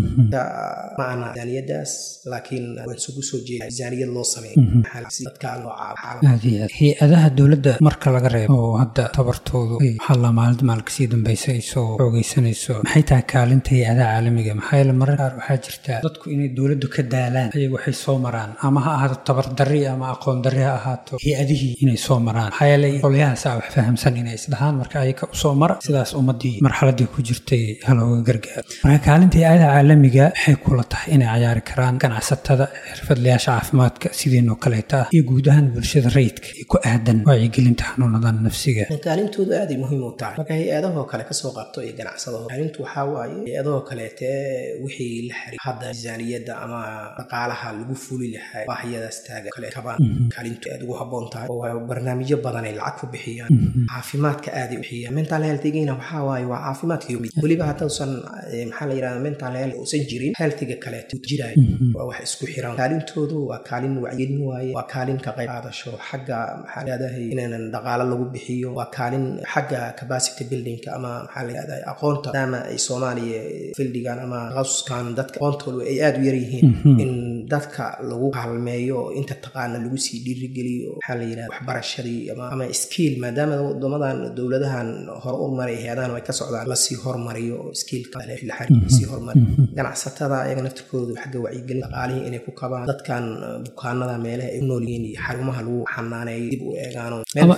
ma ana miisaaniyadaas laakiin waan isugu soo jeeda miisaaniyad loo sameeyo dadka loo caabo hay-adaha dowladda marka laga reebo oo hadda tabartoodu ay waxaa maalinta maalka sii dambaysa ay soo xoogeysanayso maxay tahay kaalinta hay-adaha caalamiga maxaa yeele marar qaar waxaa jirta dadku inay dowladdu ka daalaan ayagu waxay soo maraan ama ha ahaato tabardarri ama aqoon darri ha ahaato hay-adihii inay soo maraan maxaa yeelay qolyahaasaa wax fahamsan inay isdhahaan marka ayaga usoo mara sidaas ummadii marxaladii ku jirtay halooga gargaaro marka kaalinta hay-adaha caalamiga waxay kula tahay inay cayaari karaan ganacsatada xirfadlayaasha caafimaadka sidiinoo kaleeta ah iyo guud ahaan bulshada rayidka ee ku aadan wacyigelinta xanuunadan nafsiga kaalintoodu aaday muhiim u tahay marka hay-adahoo kale kasoo qabto iyo ganacsadaho kaalintu waxaa waaye hay-adahoo kaleete wixii la xiriir hadda miisaaniyadda ama dhaqaalaha lagu fuli lahaa baahiyadaas taaga kale kabaan kaalintu aad ugu habboon tahay oo barnaamijyo badan ay lacag ku bixiyaan caafimaadka aaday u bixiyaan mental healthigina waxaa waaye waa caafimaadka mid weliba haddausan maxaa la yidhahda mental health uusan jirin healthiga kaleeto jiraayo waa wax isku xiran kaalintoodu waa kaalin wacyigelin waaye waa kaalin ka qayb qaadasho xagga maxaa leedahay inaanan dhaqaalo lagu bixiyo waa kaalin xagga capacity buildingka ama maxaa la yidhahda aqoonta maadaama ay soomaaliya fildigan ama takhasuskan dadka aqoontoodu ay aada u yar yihiin in dadka lagu kaalmeeyo inta taqaana lagu sii dhiirigeliyo maxaa la yidhahda waxbarashadii ama skiil maadaama wadamadan dowladahan hore u maray hay-adahan ay ka socdaan lasii hormariyo oo skiilka lasii hormariyo ganacsatada ayaga naftirkoodu xagga wacyigelin dhaqaalihii inay ku kabaan dadkan bukaanada meelaha ay u nool yihiin iyo xarumaha lagu xanaaneeyo dib u eegaano ama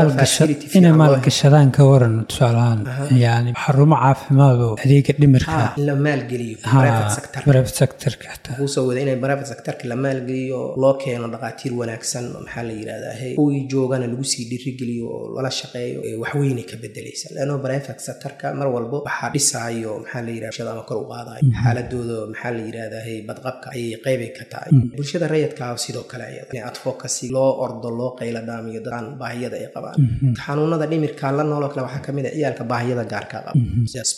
inay maalgashadaan ka waran tusaalahaan yani xarumo caafimaad oo adeega dhimirka in la maalgeliyo private sectorka usoo wada inay private sectorka la maalgeliyo loo keeno dhaqaatiir wanaagsan maxaa la yidhahdaa kuwii joogana lagu sii dhiirigeliyo oo lala shaqeeyo waxweynay ka bedelaysa leanno private sectorka mar walbo waxaa dhisaayo maxaa la yidhahda ama kor u qaadayo xaaladooda maxaa la yidhahdaa badqabka ayay qeybay ka tahay bulshada rayidka sidoo kale in advocacy loo ordo loo qayla dhaamiyo dadaan baahiyada ay qabaan xanuunada dhimirka la nooloo kale waxaa kamid a ciyaalka baahiyada gaarka qaba sida special need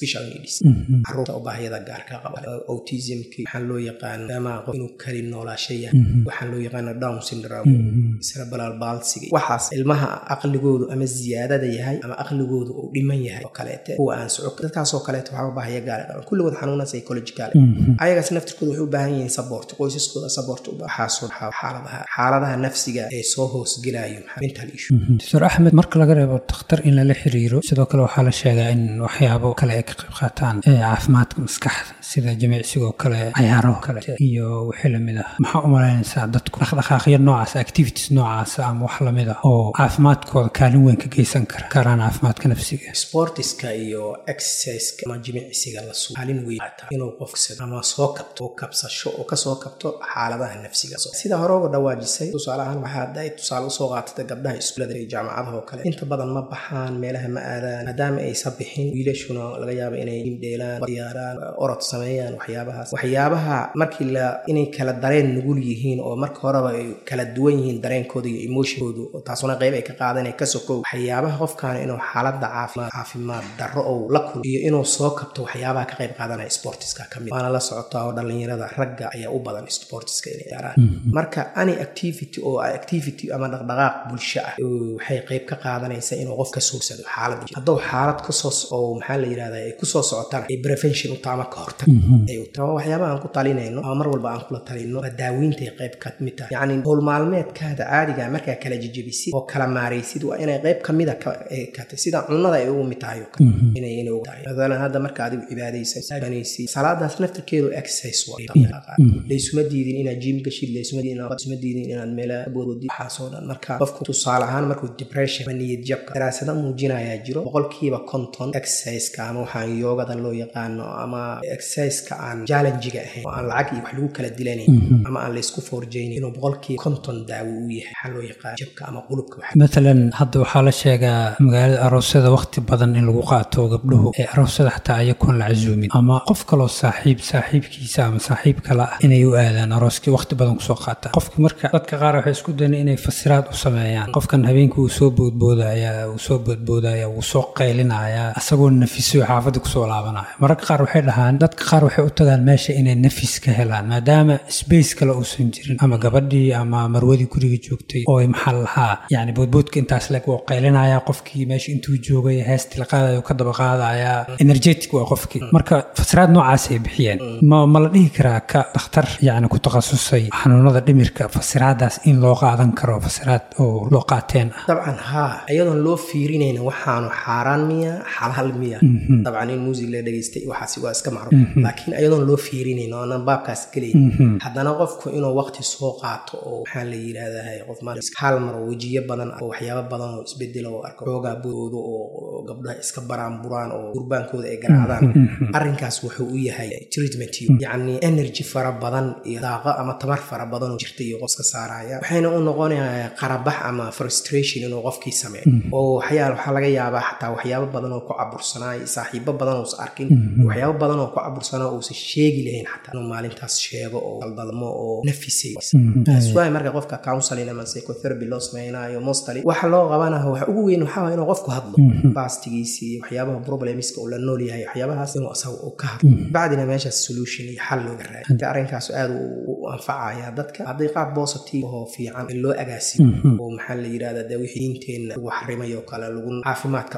adhd caruurta u baahiyada gaarka qaba autismki waxaan loo yaqaan ama qof inuu kali noolaasha yahay waxaan loo yaqaana down syndrome cerebral palsy waxaas ilmaha aqligoodu ama ziyaadada yahay ama aqligoodu uu dhiman yahay oo kaleete kuwa aan soco dadkaasoo kaleete waxaa u baahaya gaar qaban kulligood xanuuna psychological ayagaas naftirkooda waxay u baahan yihiin support qoysaskooda support waxaasoo xaaladaha xaaladaha nafsiga ee soo hoosgelayo mental issue doctor axmed marka laga reebo dakhtar in lala xiriiro sidoo kale waxaa la sheegaa in waxyaabo kale ay ka qayb qaataan caafimaadka maskaxda sida jimicsigoo kale cayaaraho kale iyo wixii lamid ah maxaa u malaynaysaa dadku dhaqdhaqaaqyo noocaas activities noocaas ama wax lamid ah oo caafimaadkooda kaalin weyn ka geysan kara karaan caafimaadka nafsiga sportiska iyo exerciseka ama jimicsiga la suu kaalin weyn inuu qofsado ama soo kabto oo kabsasho oo kasoo kabto xaaladaha nafsiga sida hore uga dhawaajisay tusaale ahaan waxaa hadday tusaale usoo qaatada gabdhaha iskuulada iyo jaamacadaha oo kale inta badan ma baxaan meelaha ma aadaan maadaama aysa bixin wiilashuna laga yaaba inay dheelaan diyaaraan orod sameeyaan waxyaabahaas waxyaabaha markii la inay kala dareen nugul yihiin oo marka horeba ay kala duwan yihiin dareenkooda iyo emotionkoodu taasuna qayb ay ka qaadan ka sokow waxyaabaha qofkan inuu xaalada caafimaad caafimaad darro ou la kulmo iyo inuu soo kabto waxyaabaha ka qayb qaadanaya sportiska kamid waana la socotaa oo dhalinyarada ragga ayaa u badan sportiska inay ciyaaraan marka any activity oo activity ama dhaqdhaqaaq bulsho ah waxay qayb ka qaadanaysa inuu qof ka soogsado xaalad hadduu xaalad kasoo oo maxaa la yidhahda ay kusoo socotana ay prevention u taama ka hortag ay u taama waxyaabaha aan ku talinayno ama mar walba aan kula talino waa daaweyntaay qayb ka mid tahay yacni howl maalmeedkaada caadiga markaa kala jejebisid oo kala maaraysid waa inay qayb kamida katay sida cunada ay ugu mid tahay inay inay ugu tahay matalan hadda marka adigu cibaadaysanaysid salaadaas naftirkeedu exercise waa laysuma diidin inaad jim gashid laysuma diidin inaad meela boodid waxaasoo dhan marka qofku tusaale ahaan markuu depression ama niyad jabka daraasado muujinayaa jiro boqolkiiba konton exerciseka ama waxaan yoogada loo yaqaano ama exerciseka aan challengiga ahayn oo aan lacag iyo wax lagu kala dilanayn ama aan laysku forjaynin inuu boqolkiiba konton daawo u yahay waxaa loo yaqaan jabka ama qulubka matalan hadda waxaa la sheegaa magaalada aroosyada waqti badan in lagu qaato gabdhuhu ee aroosyada xataa ayakoon la casuumin ama qof kaloo saaxiib saaxiibkiisa ama saaxiib kale ah inay u aadaan arooskii waqti badan kusoo qaata qofki marka dadka qaar waxay isku dayan inay fasiraad u sameeyaan qofkan habeenkii uu soo boodboodaya uu soo boodboodaya wuu soo qaylinaya asagoo nafiso xaafadda kusoo laabanaya mararka qaar waxay dhahaan dadka qaar waxay u tagaan meesha inay nafis ka helaan maadaama space kale uusan jirin ama gabadhii ama marwadii guriga joogtay oo maxaa lahaa yani boodboodka intaas leg wuu qaylinaya qofkii meesha intuu joogay heestii la qaadayo ka daba qaadaya energetic waa qofkii marka fasiraad noocaas ay bixiyeen ma ma la dhihi karaa ka dhakhtar yani ku takhasusay xanuunada dhimirka fasiraadaas in loo qaadan karo fasiraad oo loo qaateen ah dabcan haa iyadoon loo fiirinayna waxaanu xaaraan miya xalaal miya dabcan in muusig la dhegaystay waxaasi waa iska macruuf laakiin iyadoon loo fiirinayn oo aanan baabkaas gelayn haddana qofku inuu waqti soo qaato oo maxaa la yidhaahdaa qof hal mar oo wejiyo badan oo waxyaabo badan oo isbedelo oo arko xoogaa boodo oo gabdhaha iska baraan buraan oo gurbaankooda ay garaacdaan arrinkaas wuxuu u yahay treatment yacni energy fara badan iyo daaqo ama tamar fara badan oo jirta iyo qoska saaraya waxayna u noqonayaa qarabax ama frustration inuu qofkii sameeyo oo waxyaal waxaa laga yaabaa xataa waxyaabo badan oo ku cabursanaayo saaxiibo badan uusa arkin waxyaabo badan oo ku cabursanaa uusan sheegi lahayn xataa inuu maalintaas sheego oo daldalmo oo nafisay taas waay marka qofka counseling ama psychotherapy loo sameynaayo mostly waxa loo qabanaha waxa ugu weyn waxaa inuu qofku hadlo bastigiisii waxyaabaha problemska uu la nool yahay waxyaabahaas inuu asaga uu ka hadlo bacdina meeshaas solution iyo xal looga raadiyo arrinkaas aad u anfacaya dadka hadday qaab positive oo fiican in loo agaasiyo oo maxaa la yidhahda dee wixii diinteenna lagu xarimay oo kale lagu caafimaadka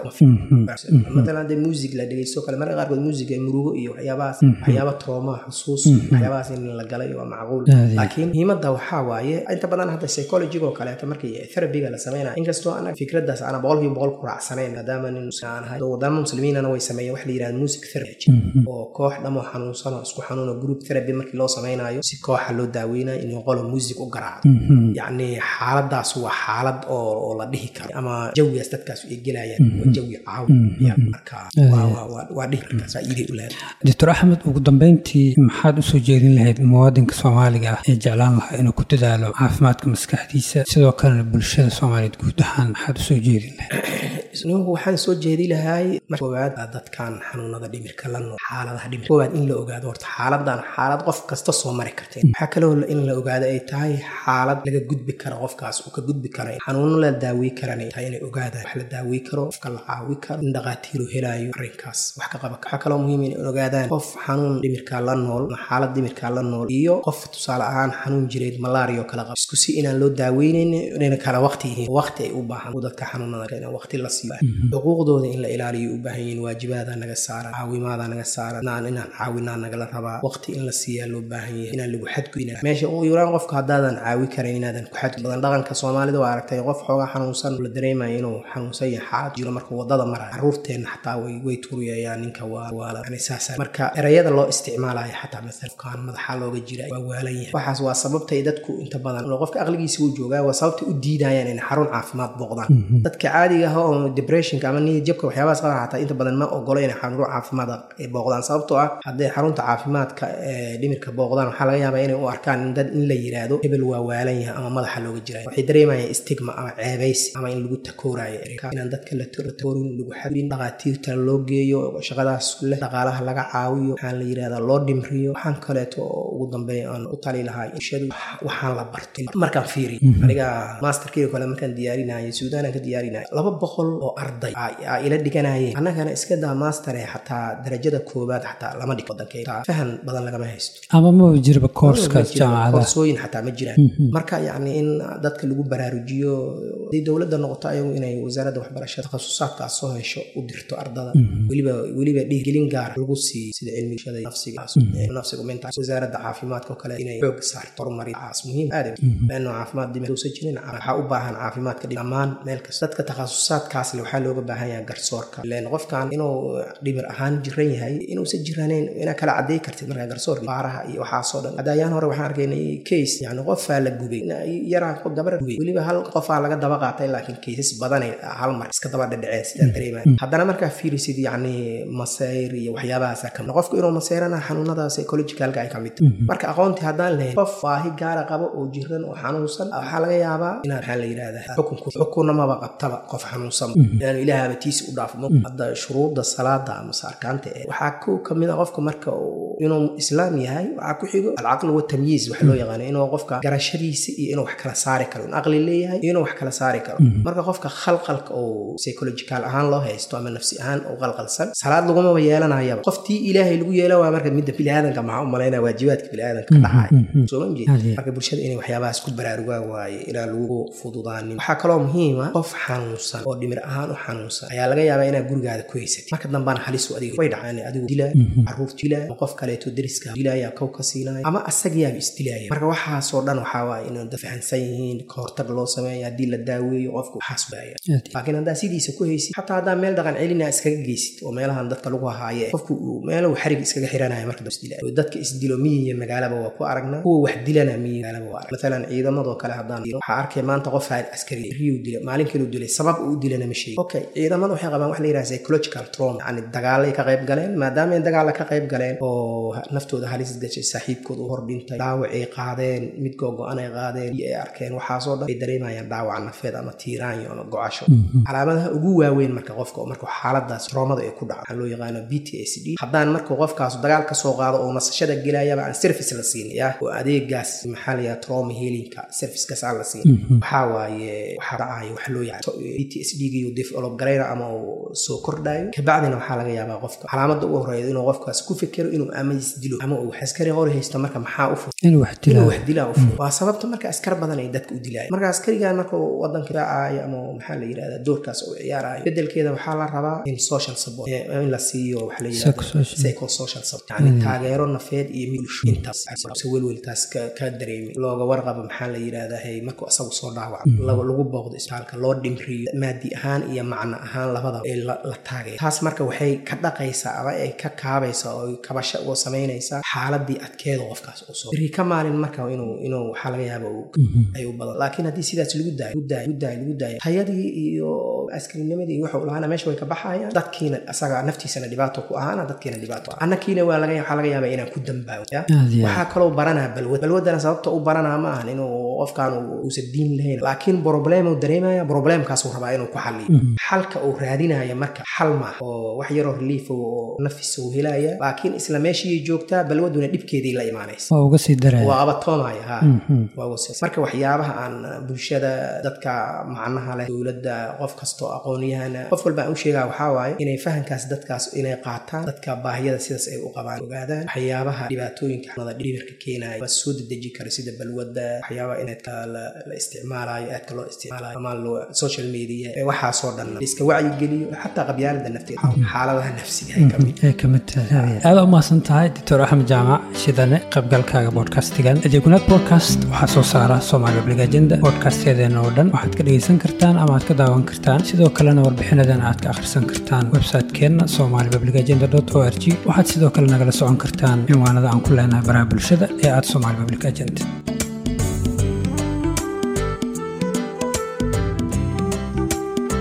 matalan hadee music la dhegeysto kale marka qaarkood music ee murugo iyo waxyaabahaas waxyaaba trooma xusuus waxyaabahaas in la galay waa macquul laakiin muhiimadda waxaa waaye inta badan hadda psychologiga oo kaleeto markii therapiga la sameynaya inkastoo anaga fikradaas ana boqolkiiba boqol ku raacsanayn maadaama nin aan ahay wadamo muslimiinana way sameeyeen wax la yidhahda music therapy oo koox dhamo xanuunsan oo isku xanuuno group therapy markii loo sameynayo si kooxa loo daaweynayo inuu qolo music u garaacdo yacni xaaladaas waa xaalad oo la dhihi karo ama jawigaas dadkaas ay gelayaan waa jawi caawiya marka waa dhihi karkaas faa'iiday u leedahay doctor axmed ugu dambeyntii maxaad usoo jeedin lahayd muwaadinka soomaaliga ah ee jeclaan lahaa inuu ku dadaalo caafimaadka maskaxdiisa sidoo kalena bulshada soomaaliyeed guud ahaan maxaad usoo jeedin lahayd ninku waxaan soo jeedi lahay marka koowaad dadkan xanuunada dhimirka la nool xaaladaha dhimirka koowaad in la ogaado horta xaaladan xaalad qof kasta soo mari karteen waxaa kaloo in la ogaado ay tahay xaalad laga gudbi karo qofkaas uu ka gudbi kara xanuuno la daawey karan ay tahay inay ogaadaan wax la daawey karo qofka la caawi karo in dhaqaatiiru helaayo arrinkaas wax ka qaba waxaa kaloo muhiim in ogaadaan qof xanuun dhimirka la nool ama xaalad dhimirka la nool iyo qof tusaale ahaan xanuun jireed malaria oo kala qaba isku si inaan loo daaweynayn inayna kala waqti yihiin waqti ay u baahan dadka xanuunada in waqti la siiyo xuquuqdooda in la ilaaliyo u baahan yihiin waajibaada naga saara caawimaada naga saara inaan inaan caawinaa nagala rabaa waqti in la siiyaa loo baahan yahay inaan lagu xadgudbin meesha ugu yaraan qofka haddaadan caawi karan inaadan ku xadgudbin badan dhaqanka soomaalida waa aragtay qof xoogaa xanuunsan la dareemayo inuu xanuunsan yahay xaalad jiro marka wadada maraya caruurteenna xataa way way tuuriyayaan ninka waa waala yani saas marka erayada loo isticmaalayo xataa masala qofkaan madaxa looga jira waa waalan yahay waxaas waa sababtay dadku inta badan qofka aqligiisa uu joogaa waa sababtay u diidayaan inay xarun caafimaad booqdaan dadka caadiga ah oo depressionka ama niyad jabka waxyaabahaas qaba xataa inta badan ma ogolo inay xarun caafimaad ay booqdaan sababtoo ah hadday xarunta caafimaadka ee dhimirka booqdaan waxaa laga yaabaa inay u arkaan in dad in la yiraahdo hebel waa waalan yahay ama madaxa looga jirayo waxay dareemayaan stigma ama ceebaysi ama in lagu takoorayo inaan dadka la takoorin lagu xadin dhaqaatiirta loo geeyo shaqadaas leh dhaqaalaha laga caawiyo waxaan la yirahdaa loo dhimriyo waxaan kaleeto oo ugu dambeeya aan u tali lahaa bulshadu waxaan la bartay markaan fiiriy aniga masterkeyga kale markaan diyaarinayay suudaanaan ka diyaarinaya laba boqol oo arday aa ila dhiganayeen annagana iska daa mastare xataa darajada koobaad xataa lama dhig wadankeyga fahan badan lagama haysto ama maba jirba koorskaas jaamacada koorsooyin xataa ma jiraan marka yacni in dadka lagu baraarujiyo haday dowladda noqoto ayagu inay wasaaradda waxbarashada takhasusaadkaas soo hesho u dirto ardada weliba weliba dhiirgelin gaara lagu siiyo sida cilmigashada nafsiga nafsiga mental wasaaradda caafimaadka oo kale inay xoog saarto horumarintaas muhiim aad leanno caafimaad dhimir uusan jirin waxaa u baahan caafimaadka dhammaan meel kasta dadka takhasusaadkaasle waxaa looga baahan yahay garsoorka len qofkan inuu dhimir ahaan jiran yahay inuusan jiranayn inaa kala cadey kartid markaa garsoorka baaraha iyo waxaasoo dhan hadda ayaan hore waxaan arkaynay case yani qofaa la gubay yaraa gabar gubay weliba hal qofaa laga daba qaatay laakiin cases badanay hal mar iska daba dhadhaceen sidaan dareemaya haddana markaa fiirisid yacni masayr iyo waxyaabahaasa kamid qofku inuu masayrana xanuunada psychologicalka ay kamid tahay marka aqoontii haddaan lahayn qof baahi gaara qabo oo jiran oo xanuunsan waxaa laga yaabaa inaan maxaa la yidhahdaa xukunku xukunna maba qabtaba qof xanuunsan inaanu ilaahaba tiisi u dhaafmo hadda shuruudda salaada amase arkaanta ee waxaa ku kamid a qofka marka inuu islaam yahay waxaa ku xigo alcaqli watamyiiz waxa loo yaqaano inuu qofka garashadiisa iyo inuu wax kala saari karo in aqli leeyahay iyo inuu wax kala saari karo marka qofka khalqalka oo psychological ahaan loo haysto ama nafsi ahaan oo qalqalsan salaad lagumaba yeelanayaba qoftii ilaahay lagu yeela waa marka midda biniaadanka maxaa u malaynaya waajibaadka biniaadanka ka dhacaya soo ma jeed marka bulshada inay waxyaabahaas ku baraarugaan waaye inaan lagu fududaanin waxaa kaloo muhiima qof xanuunsan oo dhimir ahaan u xanuunsan ayaa laga yaabaa inaad gurigaada ku haysatid marka dambana halisu adiga way dhacaan adigu dilaa caruurta dilaa ama qof kaleeto deriska dilaya kow ka siinaya ama asagayaaba isdilaya marka waxaasoo dhan waxaa waaye inay dad fahansan yihiin ka hortag loo sameeya haddii la daaweeyo qofku waxaas baaya laakiin haddaa sidiisa ku haysid xataa haddaa meel dhaqan celina iskaga geysid oo meelahan dadka lagu hahaaye qofku uu meelo xarig iskaga xiranaya marka dab isdilaya dadka isdilo miyi iyo magaalaba waa ku aragnaa kuwa wax dilana miyi magaalaba waa arag maalan ciidamadoo kale haddaan waxaa arkay maanta qof askari riyu dila maalin kaluu dilay sabab uu dilana ma sheegi okay ciidamada waxay qabaan wax la yidhaha psychological trauma yani dagaalay ka qayb galeen maadaama ay dagaalla ka qayb galeen oo naftooda halis gashay saaxiibkooda u hordhintay dhaawac ay qaadeen mid googo-an ay qaadeen iyo ay arkeen waxaasoo dhan ay dareemayaan dhaawac nafeed ama tiiraanyo ama gocasho calaamadaha ugu waaweyn marka qofka marka xaaladaas roomada ay ku dhaco waxaa loo yaqaano b t s d haddaan marka qofkaas dagaal ka soo qaado oo nasashada gelayaba aan service la siin ya oo adeegaas maxaa la yidhaha trauma healinka servicekaas aan la siin waxaa waaye waxaa dhacayo wax loo yaqaan b t s d giyo develop garayna ama uu soo kordhayo kabacdina waxaa laga yaabaa qofka calaamada ugu horeeya inuu qofkaas ku fikero inuu ama isdilo ama uu askari hor haysto marka maxaa u fur inuu wax dilaa wax dilaa u fur waa sababta marka askar badan ay dadka u dilayan marka askarigan marka wadanka raacayo ama maxaa la yidhahdaa doorkaas uu ciyaarayo bedelkeeda waxaa la rabaa in social support in la siiyo waxa la yidhahda psychosocial support yani taageero nafeed iyo milsho intaas welweltaas ka dareemi looga warqabo maxaa la yidhahdaa hey markuu asagu soo dhaawaco lagu booqdo isbitaalka loo dhimriyo maadi ahaan iyo macno ahaan labadaba ee la taageero taas marka waxay ka dhaqaysaa ama ay ka kaabaysaa oo kabasho uga samaynaysaa xaaladii adkeeda qofkaas uu soo biri ka maalin marka inuu inuu waxaa laga yaaba ay u badan laakiin haddii sidaas lagu daayo lagu daayo lagu daayo lagu daayo tayadii iyo askariinimadii iyo wuxuu lahaana meesha way ka baxayaan dadkiina asaga naftiisana dhibaato ku ahaana dadkiina dhibaato ah annakiina waa laga waxaa laga yaabaa inaan ku dambaawo waxaa kaloo baranaa balwad balwadana sababta u baranaa ma ahan inuu qofkaan uusan diin lahayn laakiin problem uu dareemaya problemkaasuu rabaa inuu ku xaliyo xalka uu raadinaya marka xal ma oo wax yaroo relief oo nafis uu helaya laakiin isla meeshii joogtaa balwaduna dhibkeedii la imaanaysa waa uga sii daraya waa abatoomaya ha waa uga sii marka waxyaabaha aan bulshada dadka macnaha leh dowladda qof kastoo aqoonyahana qof walba aan u sheegaa waxaa waaye inay fahankaas dadkaas inay qaataan dadka baahiyada sidaas ay u qabaan ogaadaan waxyaabaha dhibaatooyinka xumada dhibirka keenaya waa soo dedeji kara sida balwadda waxyaabaha inaadka la isticmaalayo aadka loo isticmaalayo ama social media waxaasoo dhan iska wacyigeliyo xataa qabyaalada nafteeda xaaladaha nafsiga ay kamid ay kamid tahay aada u mahadsan tahay doctor axmed jaamac shidane qaybgalkaaga bodcastigan adeegunaad podcast waxaa soo saara somaali public agenda bodcasteedeena oo dhan waxaad ka dhegaysan kartaan ama aad ka daawan kartaan sidoo kalena warbixinadan aad ka akhrisan kartaan website-keenna somali public agenda o r g waxaad sidoo kale nagala socon kartaan cinwaanada aan ku leenahay baraha bulshada ee aad somali public agenda